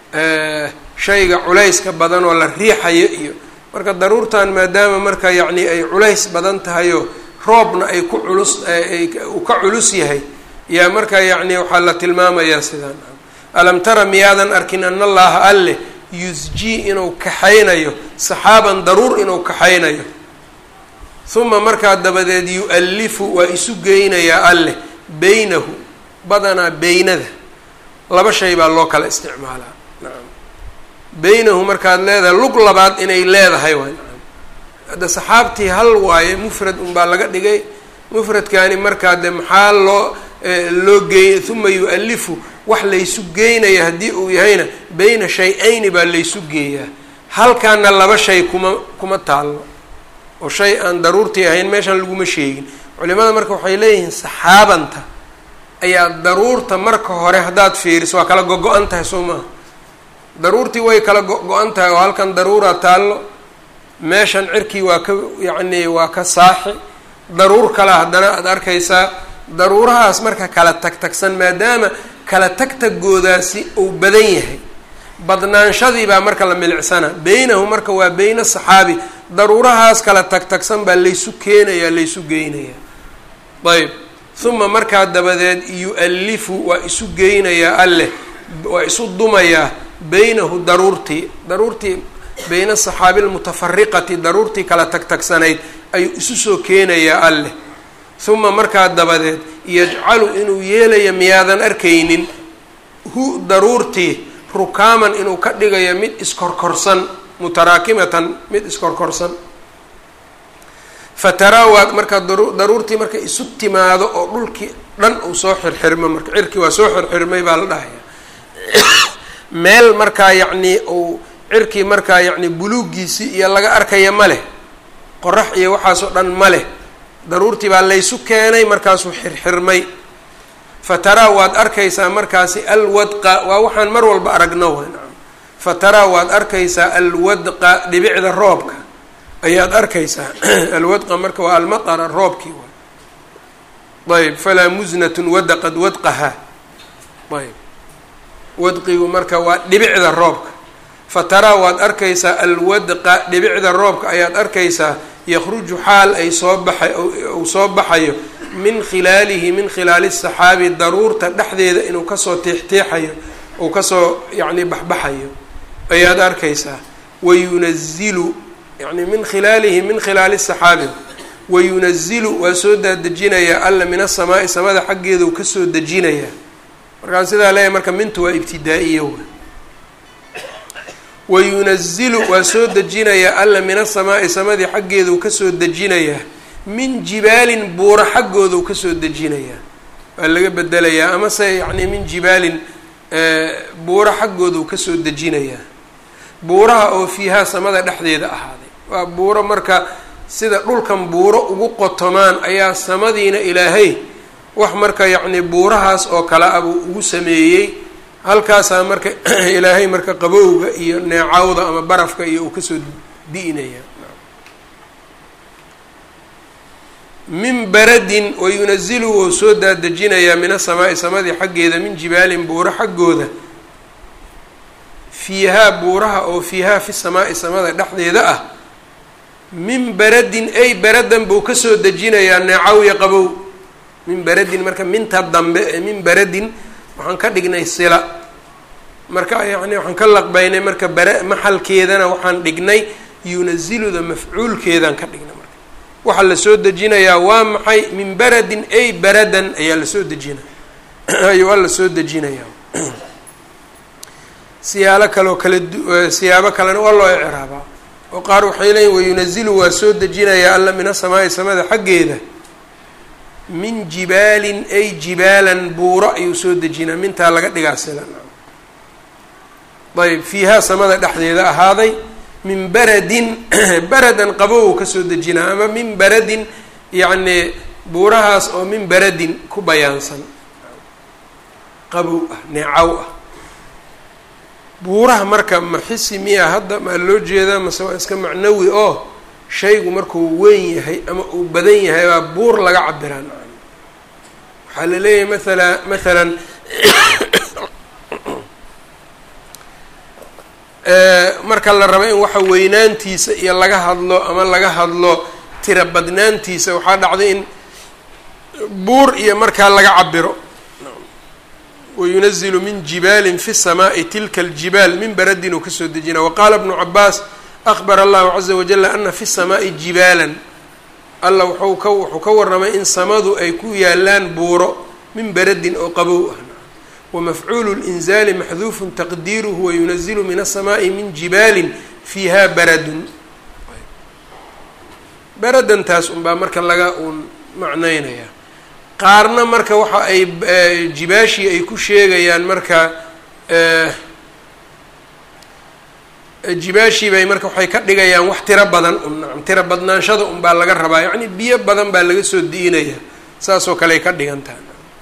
shayga culayska badan oo la riixayo iyo marka daruurtan maadaama marka yacni ay culays badan tahayoo roobna ay ku culus uu ka culus yahay yaa marka yacni waxaa la tilmaamayaa sidaan alam tara miyaadan arkin an allaha alleh yusjii inuu kaxaynayo saxaaban daruur inuu kaxaynayo uma markaa dabadeed yu-alifu waa isu geynayaa alleh beynahu badanaa beynada laba shay baa loo kala isticmaalaa nacam beynahu markaad leedahay lug labaad inay leedahay waay nacam hadda saxaabtii hal waaye mufrad unbaa laga dhigay mufradkani markaa de maxaa loo loo geey uma yu-alifu wax laysu geynaya haddii uu yahayna beyna shay-ayni baa laysu geeyaa halkaana laba shay kuma kuma taallo oo shay aan daruurtii ahayn meeshan laguma sheegin culimada marka waxay leeyihiin saxaabanta ayaa daruurta marka hore haddaad fiiriso waa kala go-go-an tahay soo maaha daruurtii way kala go-go-an tahay oo halkan daruuraa taallo meeshan cirkii waa ka yacni waa ka saaxi daruur kale haddana aada arkaysaa daruurahaas marka kala tagtagsan maadaama kala tagtagoodaasi uu badan yahay badnaanshadii baa marka la milicsana beynahu marka waa beyna saxaabi daruurahaas kala tagtagsan baa laysu keenayaa laysu geynayaa ayb uma markaa dabadeed yu-alifu waa isu geynayaa alleh waa isu dumayaa beynahu daruurtii daruurtii beyna saxaabi lmutafariqati daruurtii kala tagtagsanayd ayuu isu soo keenayaa alleh uma markaa dabadeed yajcalu inuu yeelaya miyaadan arkaynin hu daruurtii rukaaman inuu ka dhigayo mid iskorkorsan mutaraakimatan mid iskorkorsan fataraa waa markaa daruurtii marka isu timaado oo dhulkii dhan uu soo xirxirmo marka cirkii waa soo xirxirmay baa la dhahaya meel markaa yacnii uu cirkii markaa yacni buluugiisii iyo laga arkaya ma leh qorax iyo waxaasoo dhan ma leh daruurtii baa laysu keenay markaasuu xirxirmay fataraa waad arkaysaa markaasi alwadqa waa waxaan mar walba aragno wa nacam fataraa waad arkaysaa alwadqa dhibicda roobka ayaad arkaysaa alwadqa marka waa almatara roobkii wa ayb falaa musnatun wadaqad wadqaha ayb wadqigu marka waa dhibicda roobka fataraa waad arkaysaa alwadqa dhibicda roobka ayaad arkaysaa yakruju xaal ay soo baxay uu soo baxayo min khilaalihi min khilaali saxaabi daruurta dhexdeeda inuu kasoo tiextiexayo uu kasoo yacni baxbaxayo ayaad arkaysaa wayunazilu yani min khilaalihi min khilaali saxaabi wayunazilu waa soo daadejinayaa alla min asamaa'i samada xaggeeda uu kasoo dejinayaa markaa sidaa leeyahay marka mintu waa ibtidaa-iya w wayunazilu waa soo dejinayaa alla min asamaa'i samadii xaggeeduu kasoo dejinayaa min jibaalin buuro xaggoodu kasoo dejinayaa waa laga bedelayaa amase yacni min jibaalin buuro xaggoodu kasoo dejinayaa buuraha oo fiihaa samada dhexdeeda ahaaday waa buuro marka sida dhulkan buuro ugu qotomaan ayaa samadiina ilaahay wax marka yacni buurahaas oo kale a buu ugu sameeyey halkaasaa marka ilaahay marka qabowga iyo neecawda ama barafka iyo uu kasoo di'inaya min baradin wayunazilu wou soo daadejinayaa min asamaa'i samadii xaggeeda min jibaalin buuro xaggooda fiihaa buuraha oo fiihaa fi samaa'i samada dhexdeeda ah min baradin ay baradan buu kasoo dejinayaa neecaw iyo qabow min baradin marka minta dambe ee min baradin waxaan ka dhignay sila marka yacni waxaan ka laqbaynay marka bara maxalkeedana waxaan dhignay yunaziluda mafcuulkeedaan ka dhignay marka waxaa lasoo dejinayaa waa maxay min baradin ay baradan ayaa lasoo dejina waa lasoo dejinayaa siyaalo kaleoo kala du siyaabo kalena waa loo icraabaa oo qaar waxay leeyiin wayunazilu waa soo dejinayaa alla min asamaa'i samada xaggeeda min jibaalin ay jibaalan buuro ayuu soo dejinaa mintaa laga dhigaa sila ayb fiihaa samada dhexdeeda ahaaday min baradin baradan qabow kasoo dejinaa ama min baradin yacni buurahaas oo min baradin ku bayaansan qabow ah neecaw ah buuraha marka maxisi miya hadda maa loo jeedaa mase waa iska macnawi oo shaygu markuu weyn yahay ama uu badan yahay baa buur laga cabiraa waxaa la leeyahay maala mathalan marka la rabo in waxa weynaantiisa iyo laga hadlo ama laga hadlo tira badnaantiisa waxaa dhacday in buur iyo markaa laga cabiro wayunazilu min jibaalin fi الsamaaءi tilka اljibaal min baradin uu kasoo dejina waqaala bnu cabaas akbar allahu caza wajala ana fi الsamaaءi jibaalan alla wuxuu ka wuxuu ka warramay in samadu ay ku yaalaan buuro min baradin oo qabow ah wmafcuulu اlinzaali maxduufu taqdiiruhu wayunazilu min aلsamaaءi min jibaalin fiiha baradun baradantaas unbaa marka laga uun macnaynaya qaarna marka waxa ay jibaashii ay ku sheegayaan marka jibaashii bay marka waxay ka dhigayaan wax tiro badan un nacam tiro badnaanshada un baa laga rabaa yacni biyo badan baa laga soo di'inaya saasoo kale ay ka dhigantaha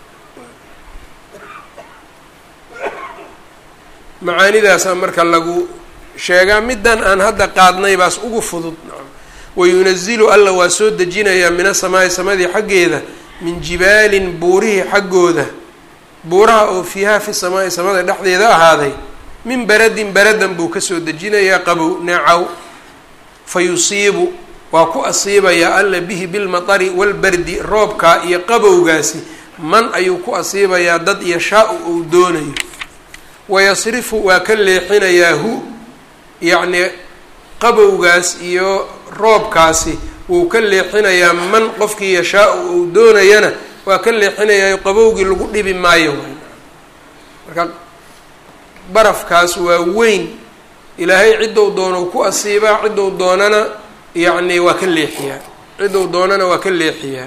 macaanidaasaa marka lagu sheegaa middan aan hadda qaadnay baas ugu fudud nacam wayunazilu alla waa soo dejinayaa min asamaa'i samadii xaggeeda min jibaalin buurihii xaggooda buuraha oo fiihaa fi samaa'i samada dhexdeeda ahaaday min baradin baradan buu kasoo dejinayaa qabow neecaw fa yusiibu waa ku asiibayaa alla bihi bilmatari walbardi roobkaa iyo qabowgaasi man ayuu ku asiibayaa dad yashaa-u uu doonayo wayasrifu waa ka leexinayaa hu yacnii qabowgaas iyo roobkaasi wuu ka leexinayaa man qofkii yashaa-u uu doonayana waa ka leexinayaa qabowgii lagu dhibi maayo marka barafkaas waa weyn ilaahay ciddou doonou ku asiibaa ciddou doonana yacni waa ka leexiyaa ciddou doonana waa ka leexiyaa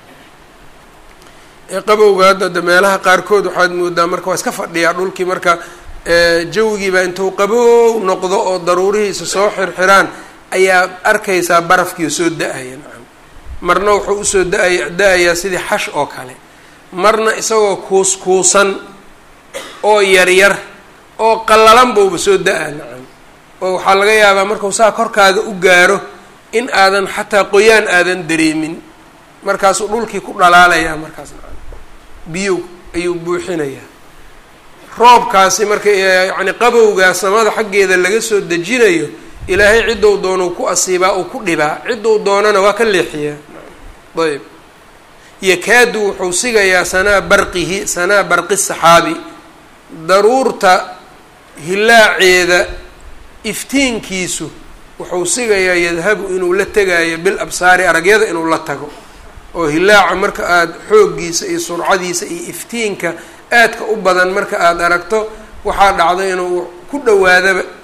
qabowga hadda de meelaha qaarkood waxaad moodaa marka waa iska fadhiyaa dhulkii marka jawigiiba intuu qabow noqdo oo daruurihiisa soo xirxiraan ayaad arkaysaa barafkiio soo da-aya nacam marna wuxuu usoo da-aya da-ayaa sidii xash oo kale marna isagoo kuus-kuusan oo yaryar oo qallalan bauba soo da-a nacam oo waxaa laga yaabaa markuu saa korkaaga u gaaro in aadan xataa qoyaan aadan dareemin markaasuu dhulkii ku dhalaalayaa markaas nacam biyow ayuu buuxinayaa roobkaasi marka yacni qabowgaa samada xaggeeda laga soo dejinayo ilaahay ciddou doonuu ku asiibaa uu ku dhibaa ciddou doonana waa ka leexiyaa ayb yakaadu wuxuu sigayaa sanaa barqihi sanaa barqi saxaabi daruurta hilaaceeda iftiinkiisu wuxuu sigayaa yadhabu inuu la tegaayo bil absaari aragyada inuu la tago oo hilaaca marka aada xooggiisa iyo surcadiisa iyo iftiinka aadka u badan marka aada aragto waxaa dhacda inuu ku dhawaadaba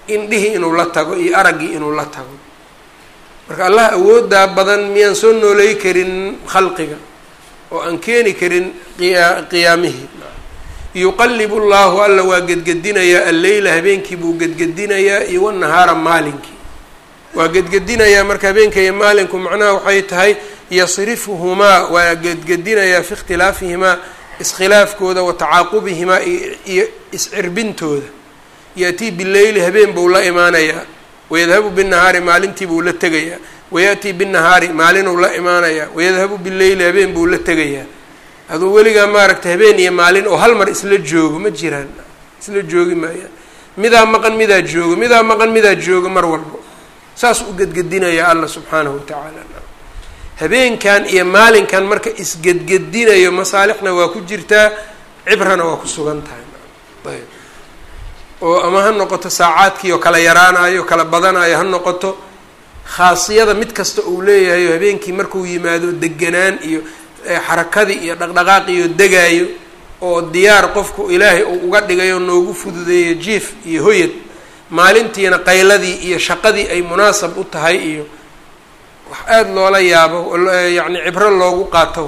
indhihii inuu la tago iyo araggii inuu la tago marka allah awooddaa badan miyaan soo nooley karin khalqiga oo aan keeni karin qiya qiyaamihii yuqalibu llahu alla waa gedgedinayaa alleyla habeenkii buu gedgedinayaa iyo wanahaara maalinkii waa gedgedinayaa marka habeenka iyo maalinku macnaha waxay tahay yasrifuhumaa waa gedgedinayaa fi ikhtilaafihimaa iskhilaafkooda wa tacaaqubihimaa iyo iscirbintooda yaatii bileyli habeen buu la imaanayaa wayadhabu binahaari maalintii buu la tegayaa wayaأtii binahaari maalinuu la imaanayaa wayadhabu bileyli habeen buu la tegayaa aduu weligaa maaragtay habeen iyo maalin oo hal mar isla joogo ma jiraan isla joogi maayaan midaa maqan midaa joogo midaa maqan midaa joogo mar walbo saas u gedgedinayaa alla subxaanahu watacaala habeenkan iyo maalinkan marka isgedgedinayo masaalixna waa ku jirtaa cibrana waa ku sugan tahay ayb oo ama ha noqoto saacaadkii oo kala yaraanayo kala badanayo ha noqoto khaasiyada mid kasta uu leeyahay habeenkii markuu yimaado deganaan iyo xarakadii iyo dhaqdhaqaaqiyo degaayo oo diyaar qofku ilaahay uu uga dhigayo noogu fududeeyo jiif iyo hoyad maalintiina qayladii iyo shaqadii ay munaasab u tahay iyo wax aada loola yaabo yacni cibro loogu qaato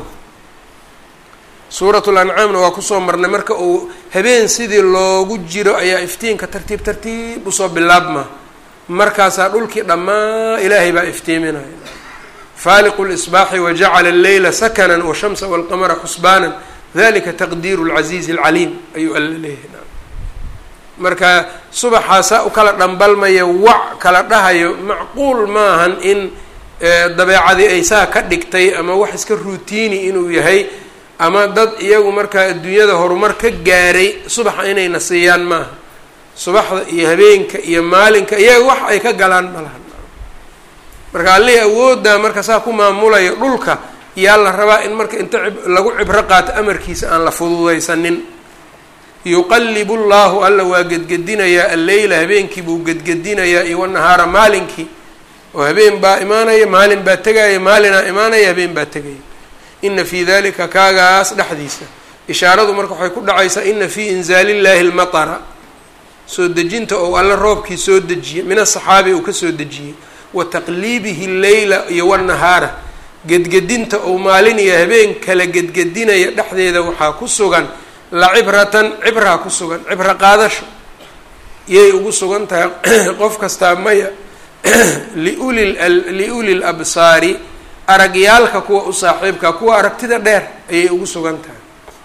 suuratul ancaamna waa kusoo marnay marka uu habeen sidii loogu jiro ayaa iftiinka tartiib tartiib usoo bilaabma markaasaa dhulkii dhammaa ilaahay baa iftiiminaya faaliqu lisbaaxi wajacala alleyla sakanan washamsa walqamara xusbaanan dalika taqdiiru lcasiizi alcaliim ayuu alla leeyahay marka subaxaasaa u kala dhambalmaya wac kala dhahayo macquul maahan in dabeecadii ay saa ka dhigtay ama wax iska ruutiini inuu yahay ama dad iyagu markaa adduunyada horumar ka gaaray subaxa inayna siiyaan maaha subaxda iyo habeenka iyo maalinka iyaga wax ay ka galaan malahan marka allihii awooddaa marka saa ku maamulayo dhulka yaa la rabaa in marka inta lagu cibro qaato amarkiisa aan la fududaysanin yuqalibu llahu alla waa gedgedinayaa alleyla habeenkii buu gedgedinayaa iyo wanahaara maalinkii oo habeen baa imaanaya maalin baa tegaya maalinaa imaanaya habeen baa tegaya ina fii dalika kaagaas dhexdiisa ishaaradu marka waxay ku dhacaysaa ina fii inzaali llahi lmatara soo dejinta ou alle roobkii soo dejiyey min asaxaabi uu kasoo dejiyey wa taqliibihi leyla iyo wanahaara gedgedinta ou maalin iyo habeen kala gedgedinaya dhexdeeda waxaa ku sugan la cibratan cibraa ku sugan cibro qaadasho yay ugu sugan tahay qof kastaa maya liuli liuli labsaari aragyaalka kuwa u saaxiibka kuwa aragtida dheer ayay ugu sugan tahay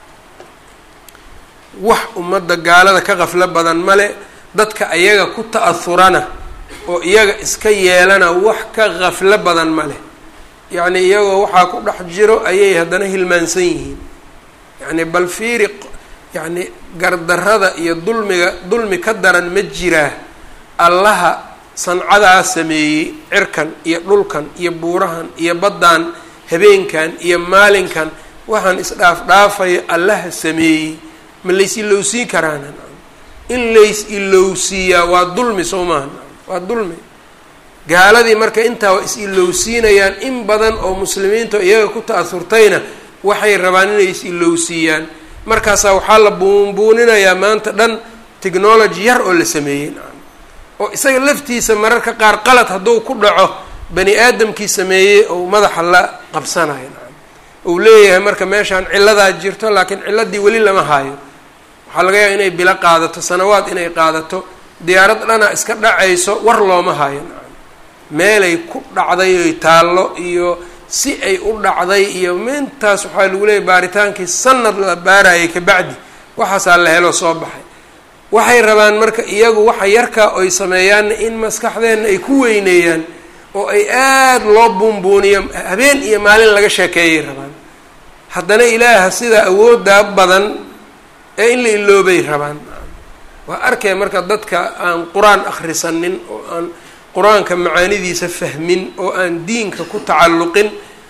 wax ummadda gaalada ka qaflo badan male dadka ayaga ku ta'ahurana oo iyaga iska yeelana wax ka qaflo badan male yacni iyagoo waxaa ku dhex jiro ayay haddana hilmaansan yihiin yacni bal fiiri yacni gardarrada iyo dulmiga dulmi ka daran ma jiraa allaha sancadaa sameeyey cirkan iyo dhulkan iyo buurahan iyo baddan habeenkan iyo maalinkan waxaan isdhaaf dhaafayo allaha sameeyey ma lays ilowsiin karaana in lays ilowsiiyaa waa dulmi soo maaha waa dulmi gaaladii marka intaa waa is ilowsiinayaan in badan oo muslimiinta iyaga ku ta'asurtayna waxay rabaan inay is ilowsiiyaan markaasaa waxaa la buunbuuninayaa maanta dhan technology yar oo la sameeyey oo isaga laftiisa mararka qaar qalad hadduu ku dhaco bani aadamkii sameeyey ou madaxa la qabsanayo uu leeyahay marka meeshaan cilladaa jirto laakiin cilladii weli lama haayo waxaa laga yaaba inay bilo qaadato sanawaad inay qaadato diyaarad dhana iska dhacayso war looma hayo meelay ku dhacday oy taallo iyo si ay u dhacday iyo mintaas waxaa lagu leeyahy baaritaankii sanad la baarayay kabacdi waxaasaa la helo soo baxay waxay rabaan marka iyagu waxa yarkaa oy sameeyaanna in maskaxdeenna ay ku weyneeyaan oo ay aada loo buunbuuniyo habeen iyo maalin laga sheekeeyay rabaan haddana ilaaha sidaa awooddaa badan ee in la iloobay rabaan waa arkay marka dadka aan qur-aan akhrisanin oo aan qur-aanka macaanidiisa fahmin oo aan diinka ku tacalluqin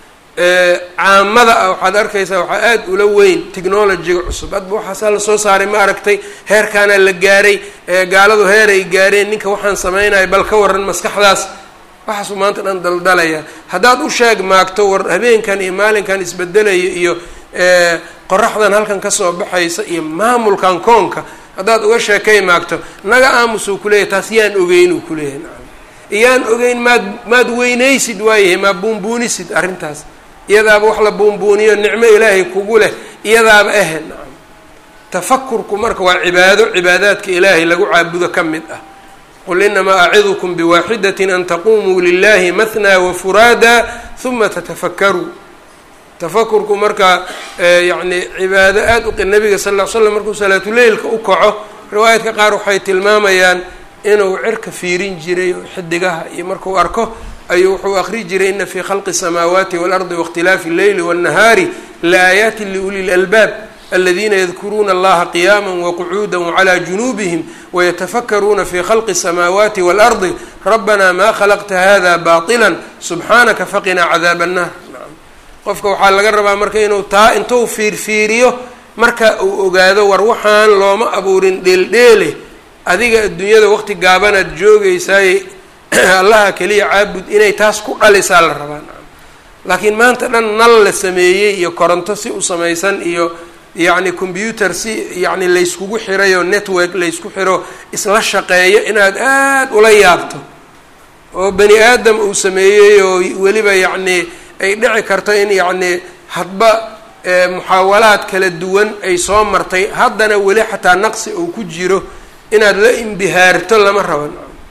caamada ah waxaad arkaysaa waxaa aada ula weyn technologyga cusub hadba waxaasaa lasoo saaray ma aragtay heerkaanaa la gaaray gaaladu heeray gaareen ninka waxaan sameynaya bal ka waran maskaxdaas waxaasuu maanta dhan daldalaya haddaad u sheeg maagto war habeenkan iyo maalinkan isbedelaya iyo qoraxdan halkan kasoo baxaysa iyo maamulkan koonka haddaad uga sheekay maagto naga aamusuu kuleeyahy taas yaan ogeyn uu kuleeyahay nacam iyaan ogeyn maad maad weynaysid waayahay maa buunbuunisid arrintaas iyadaaba wax la buunbuuniyo nicmo ilaahay kugu leh iyadaaba ahe nacam tafakurku marka waa cibaado cibaadaadka ilaahay lagu caabudo ka mid ah qul inamaa acidukum biwaaxidatin an taqumuu lilahi mahnaa wafuraada huma tatafakkaruu tafakurku marka yacni cibaado aada uqi nabiga sal ll ly slam markuu salaatuleylka u kaco riwaayadka qaar waxay tilmaamayaan inuu cirka fiirin jiray oo xidigaha iyo markuu arko ayuu wuxuu akri jiray ina fii khalqi الsamaawaati waاlardi waاkhtilaafi اlleyli wالnahaari laaayaati liuli اlalbaab aladiina yadkuruuna allaha qiyaama waqcuuda wclى junuubihim wayatafakaruuna fi khalqi الsamaawaati wاlardi rabbana ma khalaqta hada baطila subxaanaka faqinaa cadaab الnar qofka waxaa laga rabaa marka inuu taa intuu fiirfiiriyo marka uu ogaado war waxaan looma abuurin dheeldheele adiga adduunyada waqti gaabanaad joogaysaay allaha keliya caabud inay taas ku dhalisaa la rabaa laakiin maanta dhan nal la sameeyey iyo koronto si u samaysan iyo yacni combyuter si yacni layskugu xirayo network laysku xiro isla shaqeeyo inaad aada ula yaabto oo bani aadam uu sameeyey oo weliba yacni ay dhici karto in yacni hadba muxaawalaad kala duwan ay soo martay haddana weli xataa naqsi uu ku jiro inaad la imbihaarto lama rabo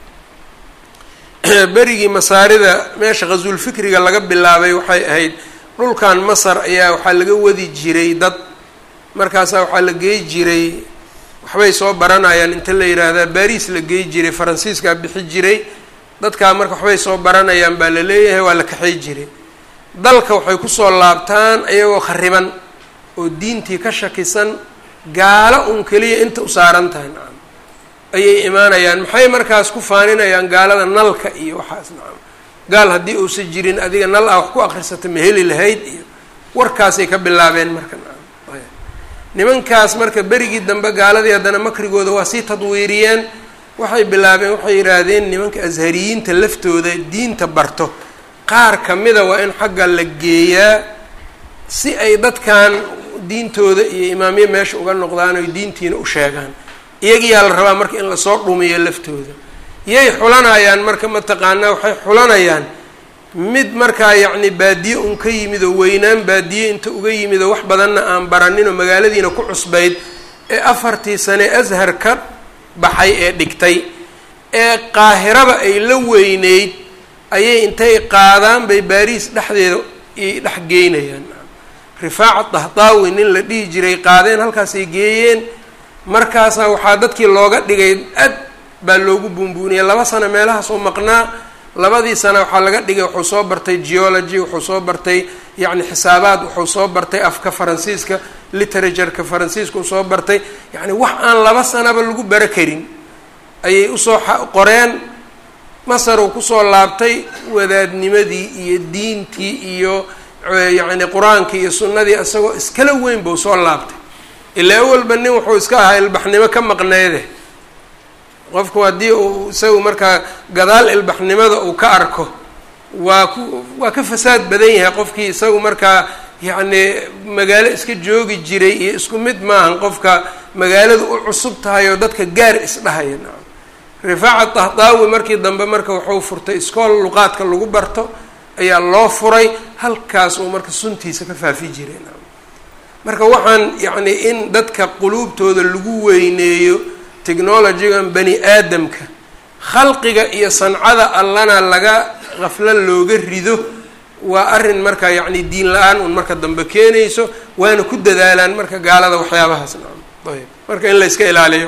berigii masaarida meesha khasuulfikriga laga bilaabay waxay ahayd dhulkan masar ayaa waxaa laga wadi jiray dad markaasaa waxaa la geey jiray waxbay soo baranayaan inta la yidhaahdaa baris la geey jiray faransiiskaa bixi jiray dadkaa marka waxbay soo baranayaan baa la leeyahay waa la kaxay jiray dalka waxay kusoo laabtaan ayagoo khariban oo diintii ka shakisan gaalo un keliya inta u saaran tahay nacam ayay imaanayaan maxay markaas ku faaninayaan gaalada nalka iyo waxaas nacam gaal haddii uusan jirin adiga nal ah wax ku akrisata ma heli lahayd iyo warkaasay ka bilaabeen marka nacam nimankaas marka berigii dambe gaaladii haddana makrigooda waa sii tadwiiriyeen waxay bilaabeen waxay yidhaahdeen nimanka ashariyiinta laftooda diinta barto qaar kamida waa in xagga la geeyaa si ay dadkan diintooda iyo imaamyo meesha uga noqdaan oy diintiina u sheegaan iyagiyaa la rabaa marka in lasoo dhumiyo laftooda yay xulanayaan marka mataqaanaa waxay xulanayaan mid markaa yacni baadiye un ka yimid oo weynaan baadiye inta uga yimid oo wax badanna aan baranin oo magaaladiina ku cusbayd ee afartii sane ashar ka baxay ee dhigtay ee qaahiraba ay la weyneyd ayay intay qaadaan bay baariis dhexdeeda i dhex geynayaan rifaaca dahdaawi nin la dhihi jiray qaadeen halkaasay geeyeen markaasaa waxaa dadkii looga dhigay ad baa loogu buunbuuniyay laba sano meelahaas oo maqnaa labadii sana waxaa laga dhigay wuxuu soo bartay geology wuxuu soo bartay yacni xisaabaad wuxuu soo bartay afka faransiiska literatureka faransiiska uu soo bartay yacni wax aan laba sanaba lagu bara karin ayay usoo qoreen masar uu kusoo laabtay wadaadnimadii iyo diintii iyo yacni qur-aankii iyo sunnadii isagoo iskala weyn buu soo laabtay ilaa awalba nin wuxuu iska ahaa ilbaxnimo ka maqneyde qofku haddii uu isagu markaa gadaal ilbaxnimada uu ka arko waa ku waa ka fasaad badan yahay qofkii isagu markaa yacni magaalo iska joogi jiray iyo isku mid maahan qofka magaalada u cusub tahay oo dadka gaar isdhahaya nacam rifaaca dahdaawi markii dambe marka wuxuu furtay iskool luqaadka lagu barto ayaa loo furay halkaas uu marka suntiisa ka faafi jiray nacam marka waxaan yacni in dadka quluubtooda lagu weyneeyo technologygan bani aadamka khalqiga iyo sancada allana laga qaflo looga rido waa arrin marka yacni diin la-aan un marka dambe keenayso waana ku dadaalaan marka gaalada waxyaabahaas nacam ayb marka in la iska ilaaliyo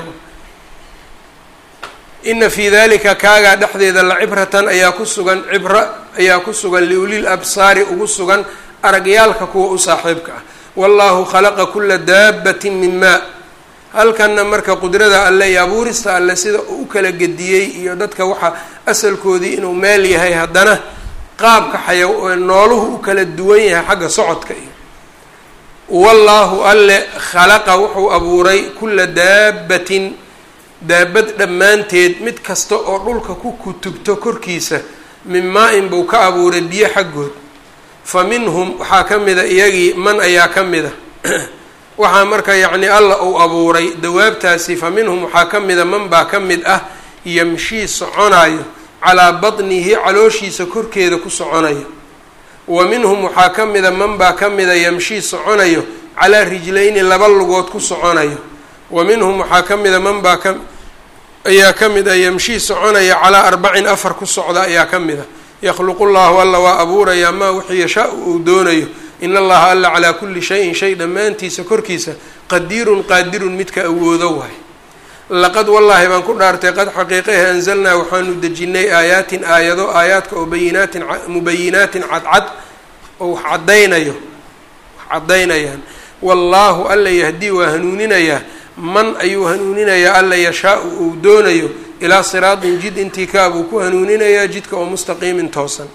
ina fii dalika kaagaa dhexdeeda la cibratan ayaa ku sugan cibro ayaa ku sugan liulil absaari ugu sugan aragyaalka kuwa u saaxiibka ah wallahu khalaqa kula daabatin min maa halkanna marka qudrada alle iyo abuurista alle sida uu u kala gediyey iyo dadka waxa asalkoodii inuu meel yahay haddana qaabka xaya nooluhu u kala duwan yahay xagga socodka iyo wallaahu alle khalaqa wuxuu abuuray kula daabatin daabad dhammaanteed mid kasta oo dhulka ku kutubto korkiisa min maa-in buu ka abuuray biyo xaggood fa minhum waxaa ka mida iyagii man ayaa ka mida waxaa marka yacni alla uu abuuray dawaabtaasi fa minhum waxaa ka mida man baa ka mid ah yamshii soconayo calaa batnihi calooshiisa korkeeda ku soconayo wa minhum waxaa ka mida man baa ka mida yamshii soconayo calaa rijlayni laba lugood ku soconayo wa minhum waxaa ka mida man baa ka ayaa ka mid a yamshii soconaya calaa arbacin afar ku socda ayaa ka mid a yakhluqu llahu alla waa abuurayaa maa wixii yashaa-u uu doonayo in allaha alla calaa kulli shayin shay dhammaantiisa korkiisa qadiirun qaadirun midka awoodo waay laqad wallaahi baan ku dhaartay qad xaqiiqahe anzalnaa waxaanu dejinnay aayaatin aayado aayaadka oo bayinaatin mubayinaatin cadcad oo wax caddaynayo wax caddaynayaan wallaahu alla yahdii waa hanuuninayaa man ayuu hanuuninayaa alla yashaa-u uu doonayo ilaa siraatin jid intii kaabuu ku hanuuninayaa jidka oo mustaqiimin toosan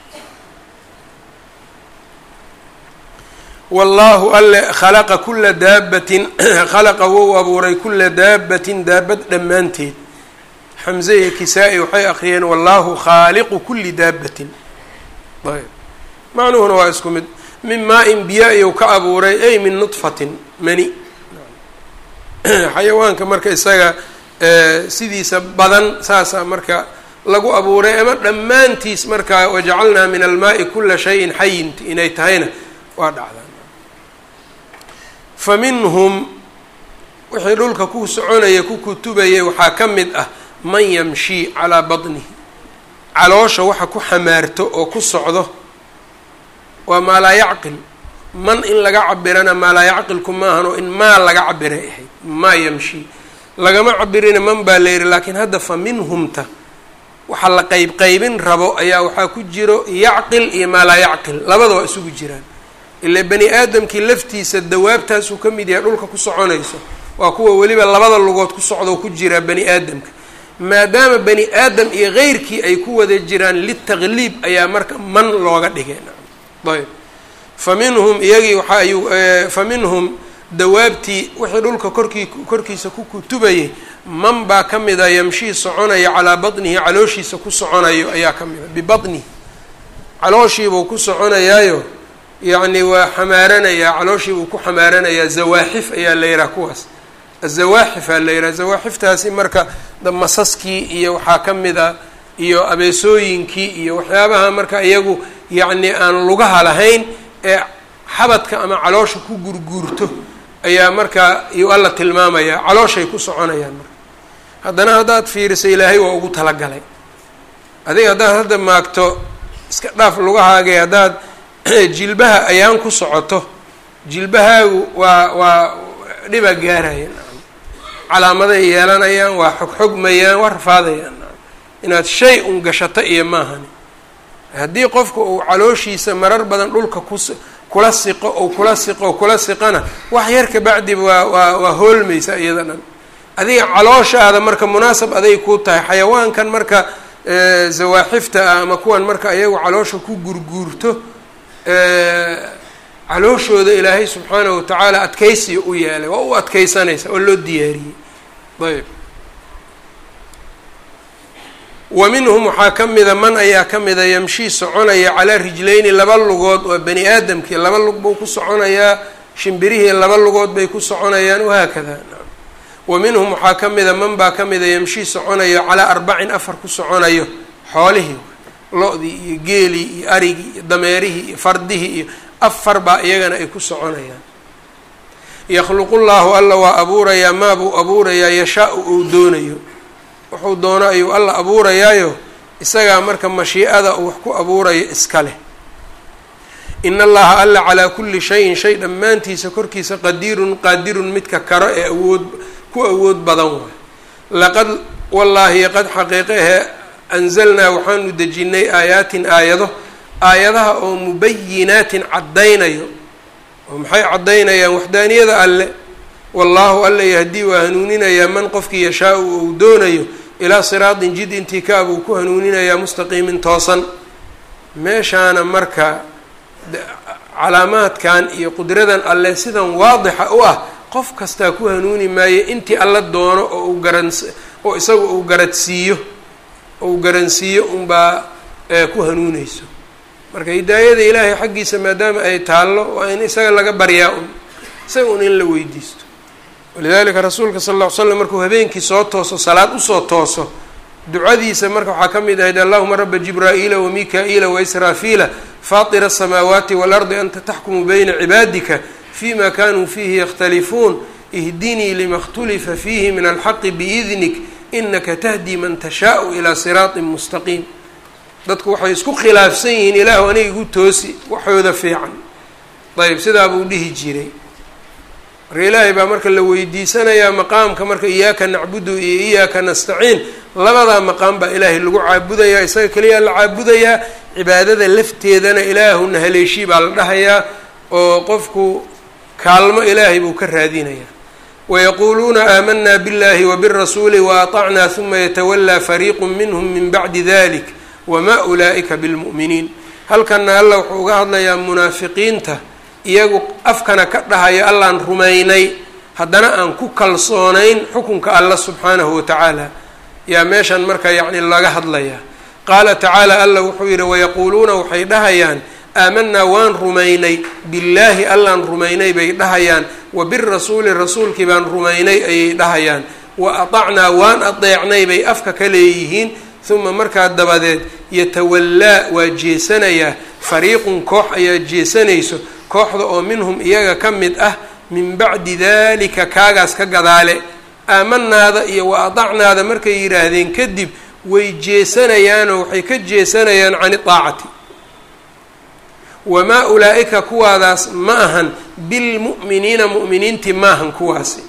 wallaahu alle khalaqa kula daabatin khalaqa wou abuuray kula daabatin daabad dhammaanteed xamze iyo kisaa-i waxay akriyeen wallaahu khaaliqu kuli daabatin ayb macnuhuna waa isku mid min maa-in biya iyou ka abuuray ay min nudfatin mani xayawaanka marka isaga sidiisa badan saasaa marka lagu abuuray ama dhammaantiis markaa wajacalnaa min almaai kula shayin xayin inay tahayna waa dhacdaa fa minhum wixii dhulka ku soconaya ku kutubayay waxaa ka mid ah man yamshii calaa batnihi caloosha waxa ku xamaarto oo ku socdo waa maa laa yacqil man in laga cabirana maa laa yacqilku maahan oo in maa laga cabiray ahayd maa yamshii lagama cabirina man baa la yihi laakiin hadda fa minhumta waxa la qeyb qeybin rabo ayaa waxaa ku jiro yacqil iyo maa laa yacqil labada waa isugu jiraan ilaa bani aadamkii laftiisa dawaabtaasuu ka mid yahay dhulka ku soconayso waa kuwa weliba labada lugood ku socdoo ku jiraa bani aadamka maadaama bani aadam iyo keyrkii ay ku wada jiraan litaqliib ayaa marka man looga dhigay ayb fa minhum iyagii waxa ayuu fa minhum dawaabtii wixii dhulka korkii korkiisa ku kutubayay man baa ka mida yamshii soconaya calaa batnihi calooshiisa ku soconayo ayaa ka mida bibatnihi calooshiibuu ku soconayaayo yacni waa xamaaranayaa calooshiibuu ku xamaaranayaa zawaaxif ayaa la yihaha kuwaas azawaaxifaa la yihaha zawaaxiftaasi marka masaskii iyo waxaa ka mid a iyo abeesooyinkii iyo waxyaabaha marka iyagu yacni aan lugaha lahayn ee xabadka ama caloosha ku gurguurto ayaa markaa iyuu alla tilmaamayaa calooshay ku soconayaan marka haddana haddaad fiiriso ilaahay waa ugu talagalay adiga haddaad hadda maagto iska dhaaf lugahaagay haddaad jilbaha ayaan ku socoto jilbahaagu waa waa dhibaa gaaraya calaamaday yeelanayaan waa xogxogmayaan waa rafaadayaan inaad shay un gashato iyo maahani haddii qofka uu calooshiisa marar badan dhulka kus kula siqo ou kula siqo kula siqana wax yar kabacdiba waa waa waa hoolmaysa iyada dhan adiga calooshaada marka munaasab aday ku tahay xayawaankan marka zawaaxifta ah ama kuwan marka ayagu caloosha ku gurguurto calooshooda ilaahay subxaanahu watacaala adkaysiga u yeelay waa u adkaysanaysa oo loo diyaariyey ayb wa minhum waxaa ka mida man ayaa ka mida yamshii soconaya calaa rijlayni laba lugood waa bani aadamkii laba lug buu ku soconayaa shimbirihii laba lugood bay ku soconayaan wahaakada wa minhum waxaa ka mida man baa ka mida yamshii soconayo calaa arbacin afar ku soconayo xoolihii lo-dii iyo geelii iyo arigii iyo dameerihii iyo fardihii iyo afar baa iyagana ay ku soconayaan yakhluqu llaahu alla waa abuurayaa maa buu abuurayaa yashaa-u uu doonayo wuxuu doono ayuu alla abuurayaayo isagaa marka mashiicada uu wax ku abuurayo iska leh in allaha alla calaa kulli shayin shay dhammaantiisa korkiisa qadiirun qaadirun midka karo ee awood ku awood badan waay laqad wallaahi qad xaqiiqahe anzalnaa waxaanu dejinnay aayaatin aayado aayadaha oo mubayinaatin caddaynayo oo maxay caddaynayaan waxdaaniyada alle wallaahu alla yahdii waa hanuuninayaa man qofkii yashaa-u uu doonayo ilaa siraatin jid intii kaab uu ku hanuuninayaa mustaqiimin toosan meeshaana marka calaamaadkan iyo qudradan alle sidan waadixa u ah qof kastaa ku hanuuni maayo intii alla doono oo uu garan oo isaga uu garadsiiyo ou garansiiyo unbaa ku hanuuneyso marka hidaayada ilaahay xaggiisa maadaama ay taallo waa in isaga laga baryaa un isaga un in la weydiisto walidalika rasuulka sal ll ly slam markuu habeenkii soo tooso salaad usoo tooso ducadiisa marka waxaa ka mid ahayd allahuma raba jibraa'iila wamika-iila waisraafiila faatira asamaawaati waalardi anta taxkumu bayna cibaadika fima kanuu fiihi yakhtalifuun ihdinii lima اkhtulifa fiihi min alxaqi biidnik inaka tahdi man tashaau ilaa siraaطin mustaqiim dadku waxay isku khilaafsan yihiin ilaahu aniga igu toosi waxooda fiican ayb sidaa buu dhihi jiray marka ilaahay baa marka la weydiisanayaa maqaamka marka iyaaka nacbudu iyo iyaaka nastaciin labadaa maqaam baa ilaahay lagu caabudayaa isaga keliyaa la caabudayaa cibaadada lafteedana ilaahuna haleeshii baa la dhahayaa oo qofku kaalmo ilaahay buu ka raadinayaa wayaquuluuna aamanaa biاllahi wabirasuuli waatacnaa huma yatawallaa fariiqu minhm min bacdi dalik wma ulaa'ika bilmu'miniin halkana alla wuxuu uga hadlayaa munaafiqiinta iyagu afkana ka dhahaya allaan rumaynay haddana aan ku kalsoonayn xukunka alla subxaanahu watacaala yaa meeshan marka yacni laga hadlayaa qaala tacaala alla wuxuu yidhi wayaquuluuna waxay dhahayaan aamanaa waan rumaynay billaahi allaan rumaynay bay dhahayaan wa birasuuli rasuulkii baan rumaynay ayay dhahayaan wa atacnaa waan adeecnay bay afka ka leeyihiin uma markaa dabadeed yatawallaa waa jeesanayaa fariiqun koox ayaa jeesanayso kooxda oo minhum iyaga ka mid ah min bacdi dalika kaagaas ka gadaale aamanaada iyo wa adacnaada markay yidhaahdeen kadib way jeesanayaanoo waxay ka jeesanayaan cani daacati wamaa ulaa-ika kuwaadaas ma ahan bilmu'miniina mu'miniintii maahan kuwaasi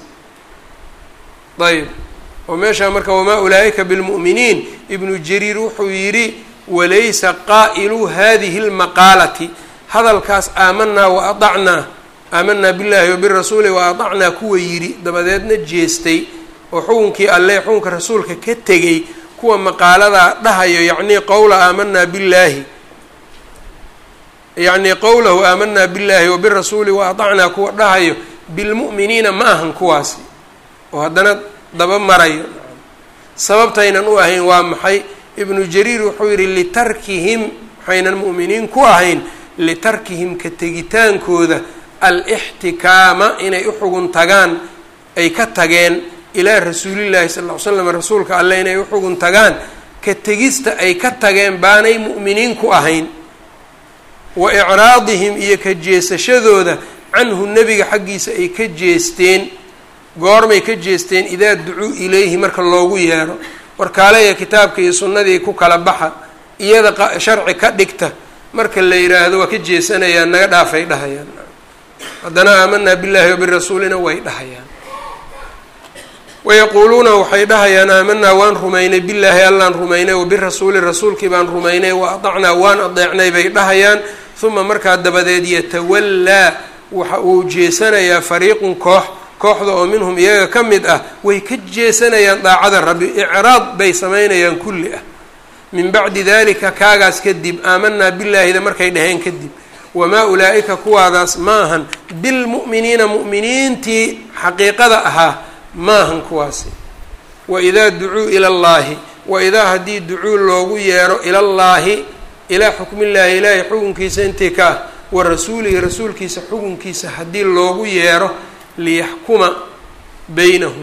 ayb oo meeshaa marka wamaa ulaa-ika bilmu'miniin ibnu jariir wuxuu yidhi walaysa qaa'ilu hadihi lmaqaalati hadalkaas aamanaa wa adacnaa aamanaa billaahi wabirasuuli wa adacnaa kuwa yidhi dabadeedna jeestay oo xukunkii alle xukunka rasuulka ka tegay kuwa maqaaladaa dhahayo yacnii qowla aamanaa billaahi yacnii qowlahu aamanaa billaahi wabirasuuli wa adacnaa kuwa dhahayo bilmu'miniina ma ahan kuwaasi oo haddana daba marayo sababtaynan u ahayn waa maxay ibnu jariir wuxuu yidhi litarkihim waxaynan mu'miniin ku ahayn litarkihim ka tegitaankooda alixtikaama inay u xugun tagaan ay ka tageen ilaa rasuulillaahi sal ll ly slam rasuulka alle inay u xugun tagaan ka tegista ay ka tageen baanay mu'miniin ku ahayn wa icraadihim iyo ka jeesashadooda canhu nebiga xaggiisa ay ka jeesteen goormay ka jeesteen idaa ducuu ilayhi marka loogu yeero warkaaleya kitaabka iyo sunnadii ku kala baxa iyada sharci ka dhigta marka la yidhaahdo waa ka jeesanayaan naga dhaafay dhahayaan haddana aamanaa billaahi wabirasuulina way dhahayaan wayaquuluuna waxay dhahayaan aamanaa waan rumaynay billaahi allaan rumaynay wabirasuuli rasuulkii baan rumaynay wa adacnaa waan adeecnay bay dhahayaan uma markaa dabadeed yatawallaa waxa uu jeesanayaa fariiqun koox kooxda oo minhum iyaga ka mid ah way ka jeesanayaan daacada rabbi icraad bay samaynayaan kulli ah min bacdi dalika kaagaas kadib aamanaa billaahida markay dhaheen kadib wamaa ulaa-ika kuwaadaas maahan bilmu'miniina mu'miniintii xaqiiqada ahaa maahan kuwaasi waidaa ducuu ila llaahi waidaa haddii ducuu loogu yeero ilallaahi ilaa xukmillaahi ilaahay xukunkiisa intii ka ah wa rasuulihi rasuulkiisa xukunkiisa haddii loogu yeero liyaxkuma beynahum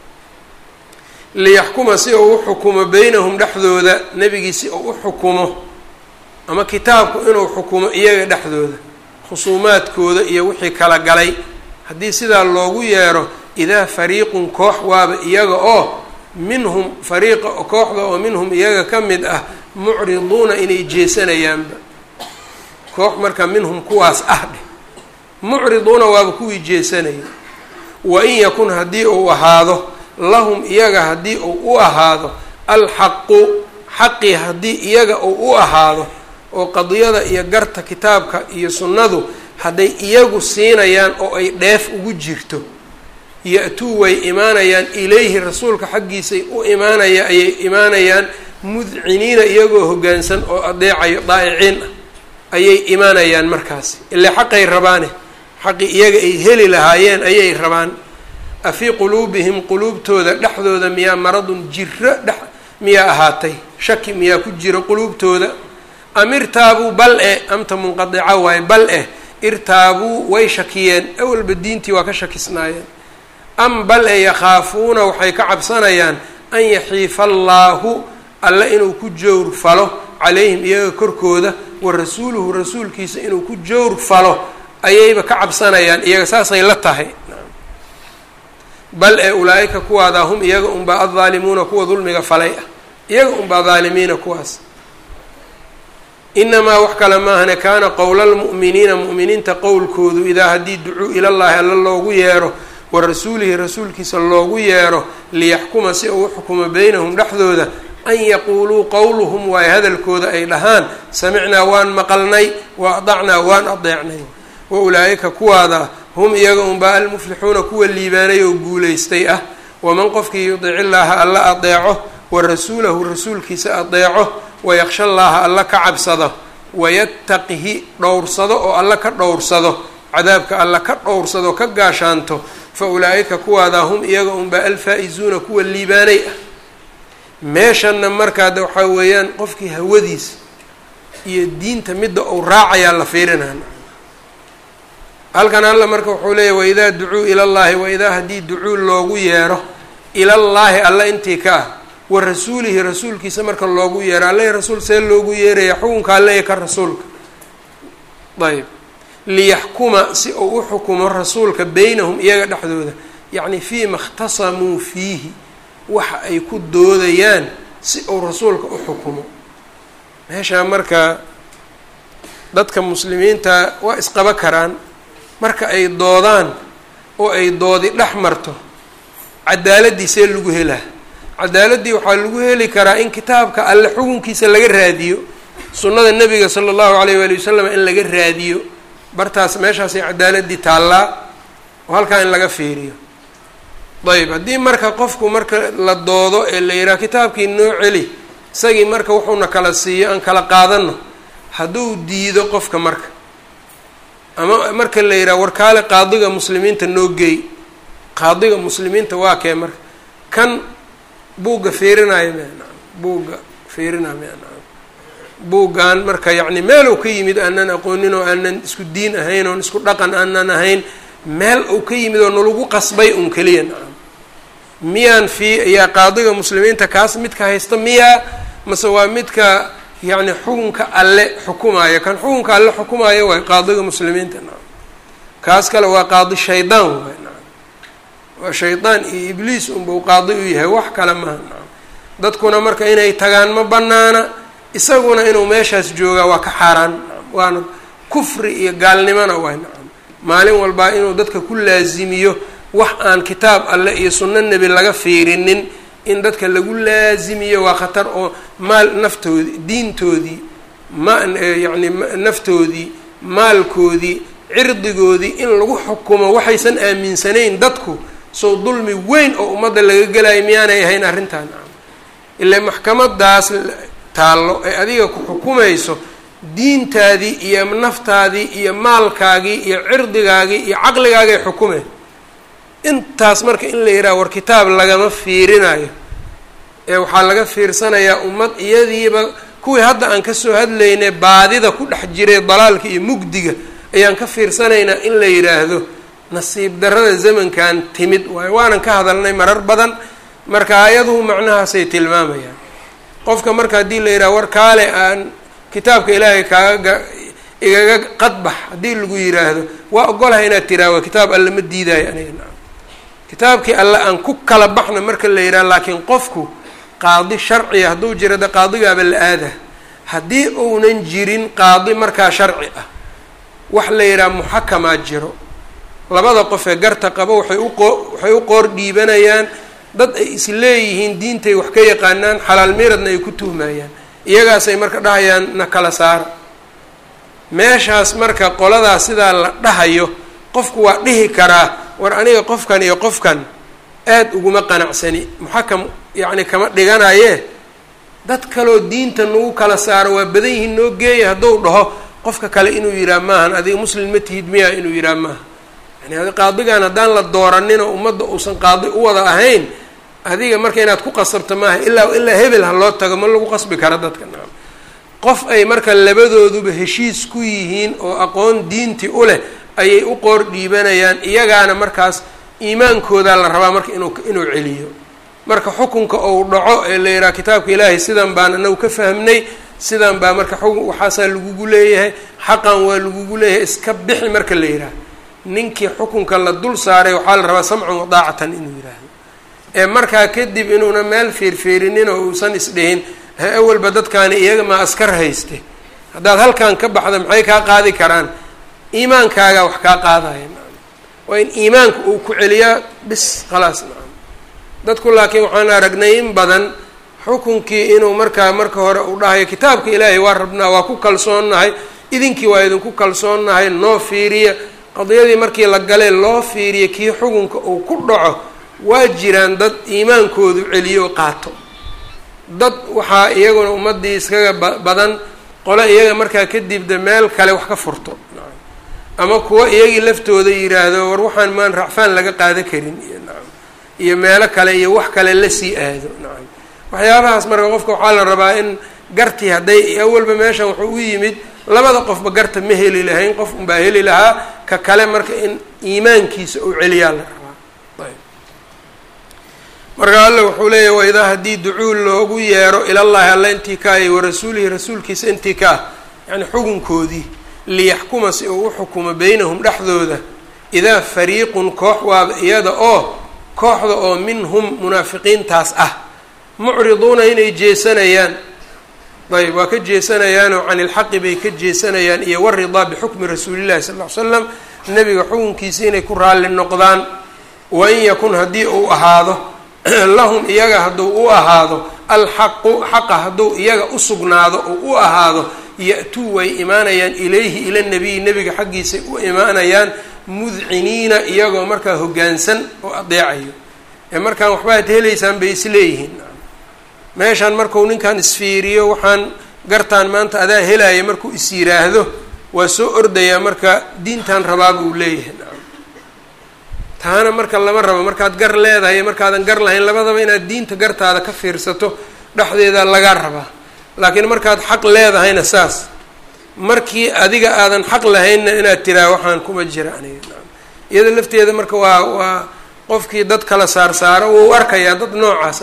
liyaxkuma si uu u xukumo beynahum dhexdooda nebigii si uu u xukumo ama kitaabku inuu xukumo iyaga dhexdooda khusuumaadkooda iyo wixii kala galay haddii sidaa loogu yeero idaa fariiqun koox waaba iyaga oo minhum fariiqa kooxda oo minhum iyaga ka mid ah mucriduuna inay jeesanayaanba koox marka minhum kuwaas ah dheh mucriduuna waaba kuwii jeesanaya wa in yakun haddii uu ahaado lahum iyaga haddii uu u ahaado alxaqu xaqii haddii iyaga uu u ahaado oo qadiyada iyo garta kitaabka iyo sunnadu hadday iyagu siinayaan oo ay dheef ugu jirto ya-tuu way imaanayaan ilayhi rasuulka xaggiisay u imaanaya ayay imaanayaan mudciniina iyagoo hoggaansan oo adeecayo daa'iciin ah ayay imaanayaan markaasi ile xaqay rabaane xaqii iyaga ay heli lahaayeen ayay rabaan afii quluubihim quluubtooda dhexdooda miyaa maradun jiro dhex miyaa ahaatay shaki miyaa ku jira quluubtooda amirtaabuu bal eh amta munqadica waaye bal eh irtaabuu way shakiyeen awalba diintii waa ka shakisnaayeen am bal e yakhaafuuna waxay ka cabsanayaan an yaxiifa allaahu alle inuu ku jowr falo calayhim iyaga korkooda wa rasuuluhu rasuulkiisa inuu ku jowr falo ayayba ka cabsanayaan iyaga saasay la tahay bal ee ulaa-ika kuwaadaa hum iyaga unbaa addaalimuuna kuwa dulmiga falay ah iyaga unbaa daalimiina kuwaas inamaa wax kale maahane kaana qowla lmu'miniina mu'miniinta qowlkoodu idaa haddii ducuu ilallaahi alla loogu yeero wa rasuulihi rasuulkiisa loogu yeero liyaxkuma si uu u xukumo beynahum dhexdooda an yaquuluu qowluhum waayo hadalkooda ay dhahaan samicnaa waan maqalnay wa adacnaa waan adeecnay wa ulaa-ika kuwaada hum iyaga unbaa almuflixuuna kuwa liibaanay oo guulaystay ah waman qofkii yudiic illaaha alla adeeco wa rasuulahu rasuulkiisa adeeco wayaksha allaaha alla ka cabsado wayattaqihi dhowrsado oo alla ka dhowrsado cadaabka alla ka dhowrsado ka gaashaanto fa ulaa-ika kuwaadaa hum iyaga unbaa alfaa-izuuna kuwa liibaanay ah meeshanna markaad waxaa weeyaan qofkii hawadiisa iyo diinta midda uu raacayaa la fiirinaa halkan alla marka wuxuu leeyahy waidaa ducuu ilallaahi waidaa haddii ducuu loogu yeero ilallaahi alla intii ka ah wa rasuulihi rasuulkiisa marka loogu yeero alle rasuul see loogu yeeraya xukunka alle ka rasuulka ayb liyaxkuma si uu u xukumo rasuulka beynahum iyaga dhexdooda yacni fiima ikhtasamuu fiihi waxa ay ku doodayaan si uu rasuulka u xukumo meeshaa marka dadka muslimiinta waa isqaba karaan marka ay doodaan oo ay doodi dhex marto cadaaladii see lagu helaa cadaaladdii waxaa lagu heli karaa in kitaabka alle xukunkiisa laga raadiyo sunnada nebiga sala allahu alayh waali wasalam in laga raadiyo bartaas meeshaasay cadaaladii taallaa oo halkaa in laga fiiriyo ayb haddii marka qofku marka la doodo ee la yidhaha kitaabkii noo celi isagii marka wuxuuna kala siiyo aan kala qaadano hadduu diido qofka marka ama marka la yidhaha warkaale qaadiga muslimiinta noo geey qaadiga muslimiinta waa kee marka kan buugga fiirinayo mna buugga fiirinayo mna buuggan marka yacni meel uu ka yimid aanan aqoonin oo aanan isku diin ahayn oon isku dhaqan aanan ahayn meel uu ka yimid oo nalagu qasbay un keliya nacam miyaan fii yaa qaadiga muslimiinta kaas midka haysta miyaa mase waa midka yacni xukunka alle xukumaayo kan xukunka alle xukumaayo waay qaadiga muslimiinta nacam kaas kale waa qaadi shaydaan waay nacam waa shaydaan iyo ibliis unbau qaadi u yahay wax kale maha nacam dadkuna marka inay tagaan ma banaana isaguna inuu meeshaas joogaa waa ka xaaraan nacam waana kufri iyo gaalnimona waay nacam maalin walbaa inuu dadka ku laazimiyo wax aan kitaab alle iyo sunno nebi laga fiirinin in dadka lagu laazimiyo waa khatar oo maal naftoodii diintoodii ma yacni naftoodii maalkoodii cirdigoodii in lagu xukumo waxaysan aaminsanayn dadku sow dulmi weyn oo ummadda laga gelayo miyaanay ahayn arrintan ilaa maxkamadaas taallo ee adiga ku xukumayso diintaadii iyo naftaadii iyo maalkaagii iyo cirdigaagii iyo caqligaagay xukumeen intaas marka in la yidhaha war kitaab lagama fiirinayo ee waxaa laga fiirsanayaa ummad iyadiiba kuwii hadda aan kasoo hadlaynay baadida ku dhex jiray dalaalka iyo mugdiga ayaan ka fiirsanaynaa in la yidhaahdo nasiib darrada zamankan timid waayo waanan ka hadalnay marar badan marka ayaduhu macnahaasay tilmaamayaan qofka marka haddii la yidhaha war kaale aan kitaabka ilaahay kaaga igaga qadbax haddii lagu yidhaahdo waa ogolahay inaad tiraawa kitaab alle ma diidaayo aniga nacam kitaabkii alle aan ku kala baxna marka la yidhaha laakiin qofku qaadi sharciga hadduu jiro de qaadigaaba la aada haddii uunan jirin qaadi markaa sharci ah wax la yidhaha muxakamaa jiro labada qof ee garta qabo waxay uqoo waxay u qoor dhiibanayaan dad ay is leeyihiin diintay wax ka yaqaanaan xalaal miradna ay ku tuhmayaan iyagaasay marka dhahayaan na kala saara meeshaas marka qoladaas sidaa la dhahayo qofku waa dhihi karaa war aniga qofkan iyo qofkan aada uguma qanacsani muxakam yacni kama dhiganaye dad kaloo diinta nagu kala saaro waa badan yihiin noo geeya hadduu dhaho qofka kale inuu yidhaha maahan adiga muslim ma tihid miya inuu yidhaha maaha yani qaadigan haddaan la dooraninoo ummadda uusan qaadi u wada ahayn adiga marka inaad ku qasabto maaha ilaa ilaa hebel ha loo tago ma lagu qasbi karo dadka nacam qof ay marka labadooduba heshiis ku yihiin oo aqoon diinti u leh ayay u qoor dhiibanayaan iyagaana markaas iimaankoodaa la rabaa marka inuu inuu celiyo marka xukunka ou dhaco ee la yidhaha kitaabka ilaahay sidan baan anagu ka fahmnay sidan baa marka xukun waxaasaa lagugu leeyahay xaqan waa lagugu leeyahay iska bixi marka la yidhaaha ninkii xukunka la dul saaray waxaa la rabaa samcan wadaacatan inuu yidhaahdo ee markaa kadib inuuna meel fiirfiirinin oo uusan isdhihin he awalba dadkaani iyaga maa askar hayste haddaad halkan ka baxda maxay kaa qaadi karaan iimaankaagaa wax kaa qaadaya waa in iimaanka uu ku celiyaa bis khalaas nacam dadku laakiin waxaan aragnay in badan xukunkii inuu markaa marka hore uu dhahayo kitaabka ilaahay waa rabnaa waa ku kalsoonnahay idinkii waa idinku kalsoonnahay noo fiiriya qadiyadii markii la galee loo fiiriya kii xukunka uu ku dhaco waa jiraan dad iimaankoodu celiyo qaato dad waxaa iyaguna ummaddii iskaga ba badan qole iyaga markaa kadibda meel kale wax ka furto ama kuwa iyagii laftooda yidhaahdo war waxaan maan racfaan laga qaada karin iyo nacam iyo meelo kale iyo wax kale lasii aado nacam waxyaabahaas marka qofka waxaa la rabaa in gartii hadday awalba meeshan wuxuu u yimid labada qofba garta ma heli lahayn qof unbaa heli lahaa ka kale marka in iimaankiisa uu celiyaa la rabaa ayb marka alle wuxuu leeyahy waidaa haddii ducuul loogu yeero ilallahi alla intii ka iyo warasuulihi rasuulkiisa intii ka ah yacni xukunkoodii liyaxkuma si uu u xukumo beynahum dhexdooda idaa fariiqun koox waaba iyada oo kooxda oo minhum munaafiqiintaas ah mucriduuna inay jeesanayaan ayb waa ka jeesanayaanoo cani ilxaqi bay ka jeesanayaan iyo waridaa bixukmi rasuulillahi sal ll ly slam nebiga xukunkiisa inay ku raalli noqdaan wain yakun haddii uu ahaado lahum iyaga hadduu u ahaado alxaqu xaqa hadduu iyaga u sugnaado oo u ahaado ya-tuu way imaanayaan ilayhi ila nabiyi nebiga xaggiisay u imaanayaan mudciniina iyagoo markaa hoggaansan oo adeecayo ee markaan waxbaad helaysaan bay isleeyihiin meeshaan marku ninkan isfiiriyo waxaan gartaan maanta adaa helaya markuu is yiraahdo waa soo ordayaa marka diintan rabaaba uu leeyahay taana marka lama rabo markaad gar leedahay markaadan gar lahayn labadaba inaad diinta gartaada ka fiirsato dhexdeeda lagaa rabaa laakiin markaad xaq leedahayna saas markii adiga aadan xaq lahaynna inaad tiraa waxaan kuma jira aniga iyada lafteeda marka waa waa qofkii dad kala saarsaaro wuu arkayaa dad noocaas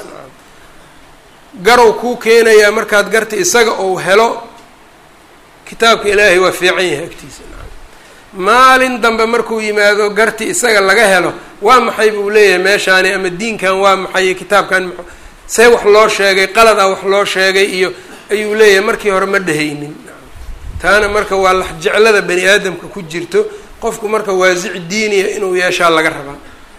garow kuu keenayaa markaad garta isaga ou helo kitaabka ilaahay waa fiican yahay agtiisa maalin dambe markuu yimaado garti isaga laga helo waa maxay buu leeyahay meeshaani ama diinkan waa maxay kitaabkan ma see wax loo sheegay qalada wax loo sheegay iyo ayuu leeyahay markii hore ma dhehaynin taana marka waa laxjeclada bani aadamka ku jirto qofku marka waasic diiniya inuu yeeshaa laga rabaa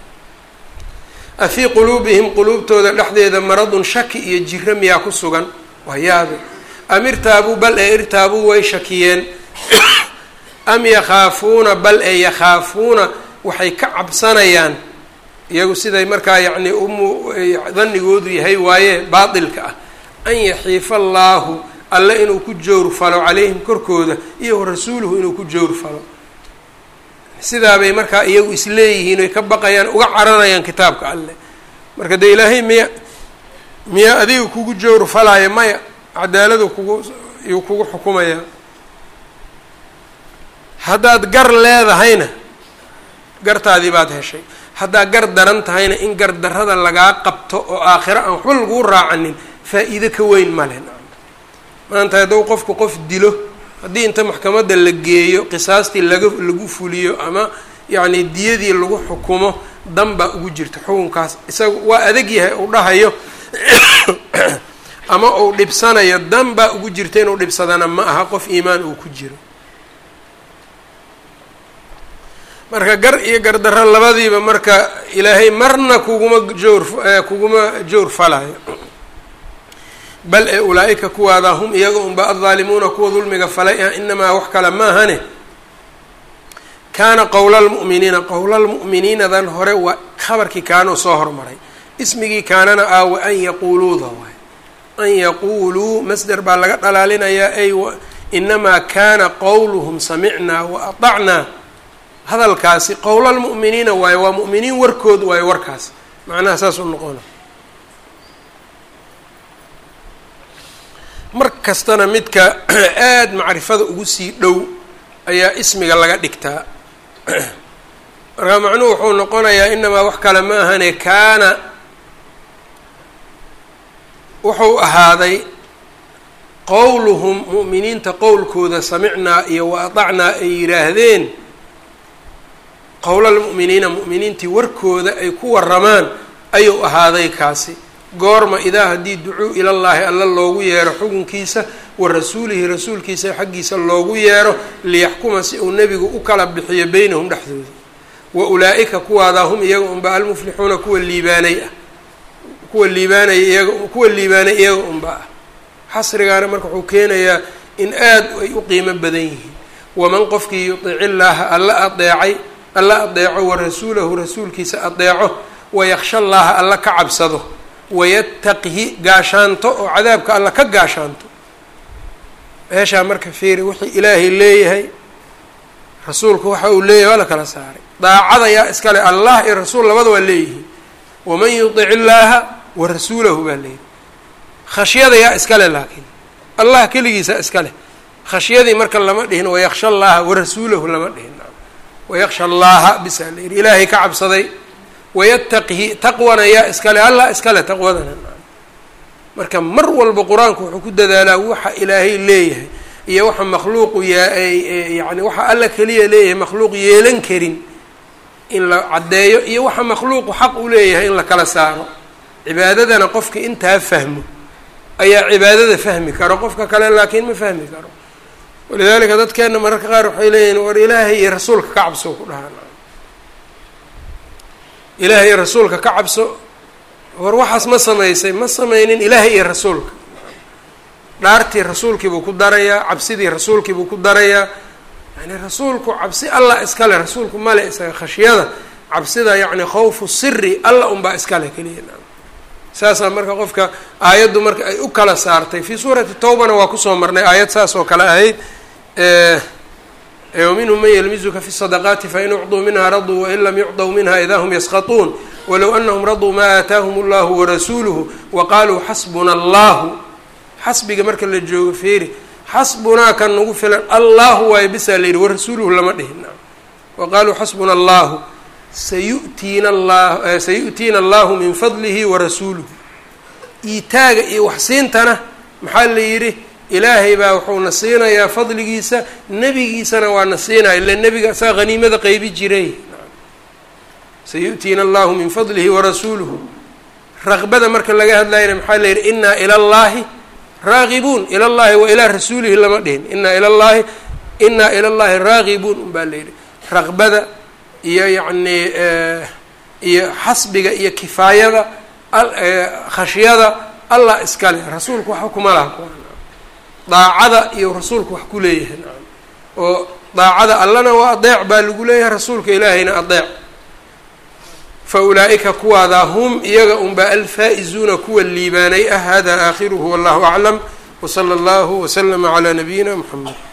afii quluubihim quluubtooda dhexdeeda maradun shaki iyo jiro miyaa ku sugan waa yaabe am irtaabuu bal ee irtaabuu way shakiyeen am yakhaafuuna bal ee yakhaafuuna waxay ka cabsanayaan iyagu siday markaa yacni umu danigoodu yahay waaye baatilka ah an yaxiifa allaahu alle inuu ku jowrfalo calayhim korkooda iyo warasuuluhu inuu ku jowrfalo sidaabay markaa iyagu isleeyihiin oy ka baqayaan uga cararayaan kitaabka alleh marka dee ilaahay miya miyaa adiga kugu jowrfalaya maya cadaaladu kugu yuu kugu xukumayaa haddaad gar leedahayna gartaadii baad heshay haddaad gar daran tahayna in gar darrada lagaa qabto oo aakhiro aan waxba laguu raacanin faa-iido ka weyn male maanta hadduu qofku qof dilo haddii inta maxkamadda la geeyo qisaastii laga lagu fuliyo ama yacni diyadii lagu xukumo dan baa ugu jirta xukunkaas isaga waa adag yahay uu dhahayo ama uu dhibsanayo dan baa ugu jirta inuu dhibsadana ma aha qof iimaan uu ku jiro marka gar iyo gardarro labadiiba marka ilaahay marna kuguma joor kuguma joor falayo bal ee ulaa-ika kuwaada hum iyaga unba addaalimuuna kuwa dulmiga falay ah inamaa wax kale maahane kaana qowla lmu'miniina qowla lmu'miniinadan hore waa khabarkii kaanuu soo hormaray ismigii kaanana ah wa an yaquuluuda waay an yaquuluu masder baa laga dhalaalinayaa ay inamaa kaana qowluhum samicnaa wa aطacnaa hadalkaasi qowla lmu'miniina waayo waa mu'miniin warkood waayo warkaas macnaha saas u noqona mar kastana midka aada macrifada ugu sii dhow ayaa ismiga laga dhigtaa markaa macnuhu wuxuu noqonayaa inamaa wax kale ma ahane kaana wuxuu ahaaday qowluhum mu'miniinta qowlkooda samicnaa iyo wa atacnaa ay yidhaahdeen qowlalmu'miniina mu'miniintii warkooda ay ku waramaan ayuu ahaaday kaasi goorma idaa haddii ducuu ilallaahi alla loogu yeero xukunkiisa wa rasuulihi rasuulkiisa xaggiisa loogu yeero liyaxkuma si uu nebigu u kala bixiyo beynahum dhexdooda wa ulaa'ika kuwaadaa hum iyaga unba almuflixuuna kuwa liibaanay ah kuwa liibaanaya iyaga kuwa liibaanay iyaga unba ah xasrigaana marka wuxuu keenayaa in aad ay u qiimo badan yihiin waman qofkii yudici illaaha alla adeecay alla adeeco wa rasuulahu rasuulkiisa adeeco wayaksha llaaha alla ka cabsado wayattaqihi gaashaanto oo cadaabka alla ka gaashaanto meeshaa marka fiiri wixii ilaahay leeyahay rasuulku waxa uu leeyahay waa la kala saaray daacada yaa iskale allah iyo rasuul labada waa leeyihiin waman yudic illaaha wa rasuulahu baa leeyahy khashyada yaa iskale laakiin allah keligiisa iskale khashyadii marka lama dhihin wayaksha llaaha warasuulahu lama dhihin wayaksha allaaha bisaa la yidhi ilaahay ka cabsaday wayattaqihi taqwana yaa iskale allah iskale taqwadana marka mar walba qur-aanku wuxuu ku dadaalaa waxa ilaahay leeyahay iyo waxa makhluuqu yaa yani waxa alla keliya leeyahay makhluuq yeelan karin in la caddeeyo iyo waxa makhluuqu xaq u leeyahay in la kala saaro cibaadadana qofka intaa fahmo ayaa cibaadada fahmi karo qofka kale laakiin ma fahmi karo walidaalika dadkeena mararka qaar waxay leeyihin war ilaahay iyo rasuulka ka cabso ku dhahaan ilaahay iyo rasuulka ka cabso war waxaas ma samaysay ma samaynin ilaahay iyo rasuulka dhaartii rasuulkiibuu ku darayaa cabsidii rasuulkiibuu ku darayaa yani rasuulku cabsi allah iskale rasuulku male isaga khashyada cabsida yacni khawfu siri alla unbaa iskale keliya saasaa marka qofka aayaddu marka ay u kala saartay fii suurati tawbana waa kusoo marnay aayad saas oo kale ahayd waminhum man yalmizuka fi sadaqaati fain ucduu minha raduu wain lam yucdaw minha idaa hum yaskhaطuun walow anahum raduu maa aataahum allahu warasuuluhu waqaaluu xasbuna allahu xasbiga marka la joogo feeri xasbunaa kan nagu filan allahu waayo bisaa la yidhi warasuuluhu lama dhihin waqaaluu xasbuna allahu sayutiina allah sayu'tiina allahu min fadlihi warasuuluhu iitaaga iyo waxsiintana maxaa la yidhi ilaahay baa wuxuuna siinayaa fadligiisa nebigiisana waa na siinaya ila nebiga asaga haniimada qeybi jiray sayu'tiina allahu min fadlihi warasuuluhu raqbada marka laga hadlayana maxaa la yidhi inaa ila llahi raagibuun ila llahi wa ilaa rasuulihi lama dhihin inaa ila llahi inaa ila llahi raagibuun un baa la yidhi raqbada iyo yacnii iyo xasbiga iyo kifaayada khashyada allah iskale rasuulku waxba kuma laha kuwa daacada iyo rasuulku wax ku leeyahay nacam oo daacada allana waa adeec baa lagu leeyahay rasuulka ilaahayna adeec fa ulaa'ika kuwaadaa hum iyaga unbaa alfaa'izuuna kuwa liibaanay ah hada aakhiruhu wallahu aclam wsala allahu waslama calaa nabiyina mxamed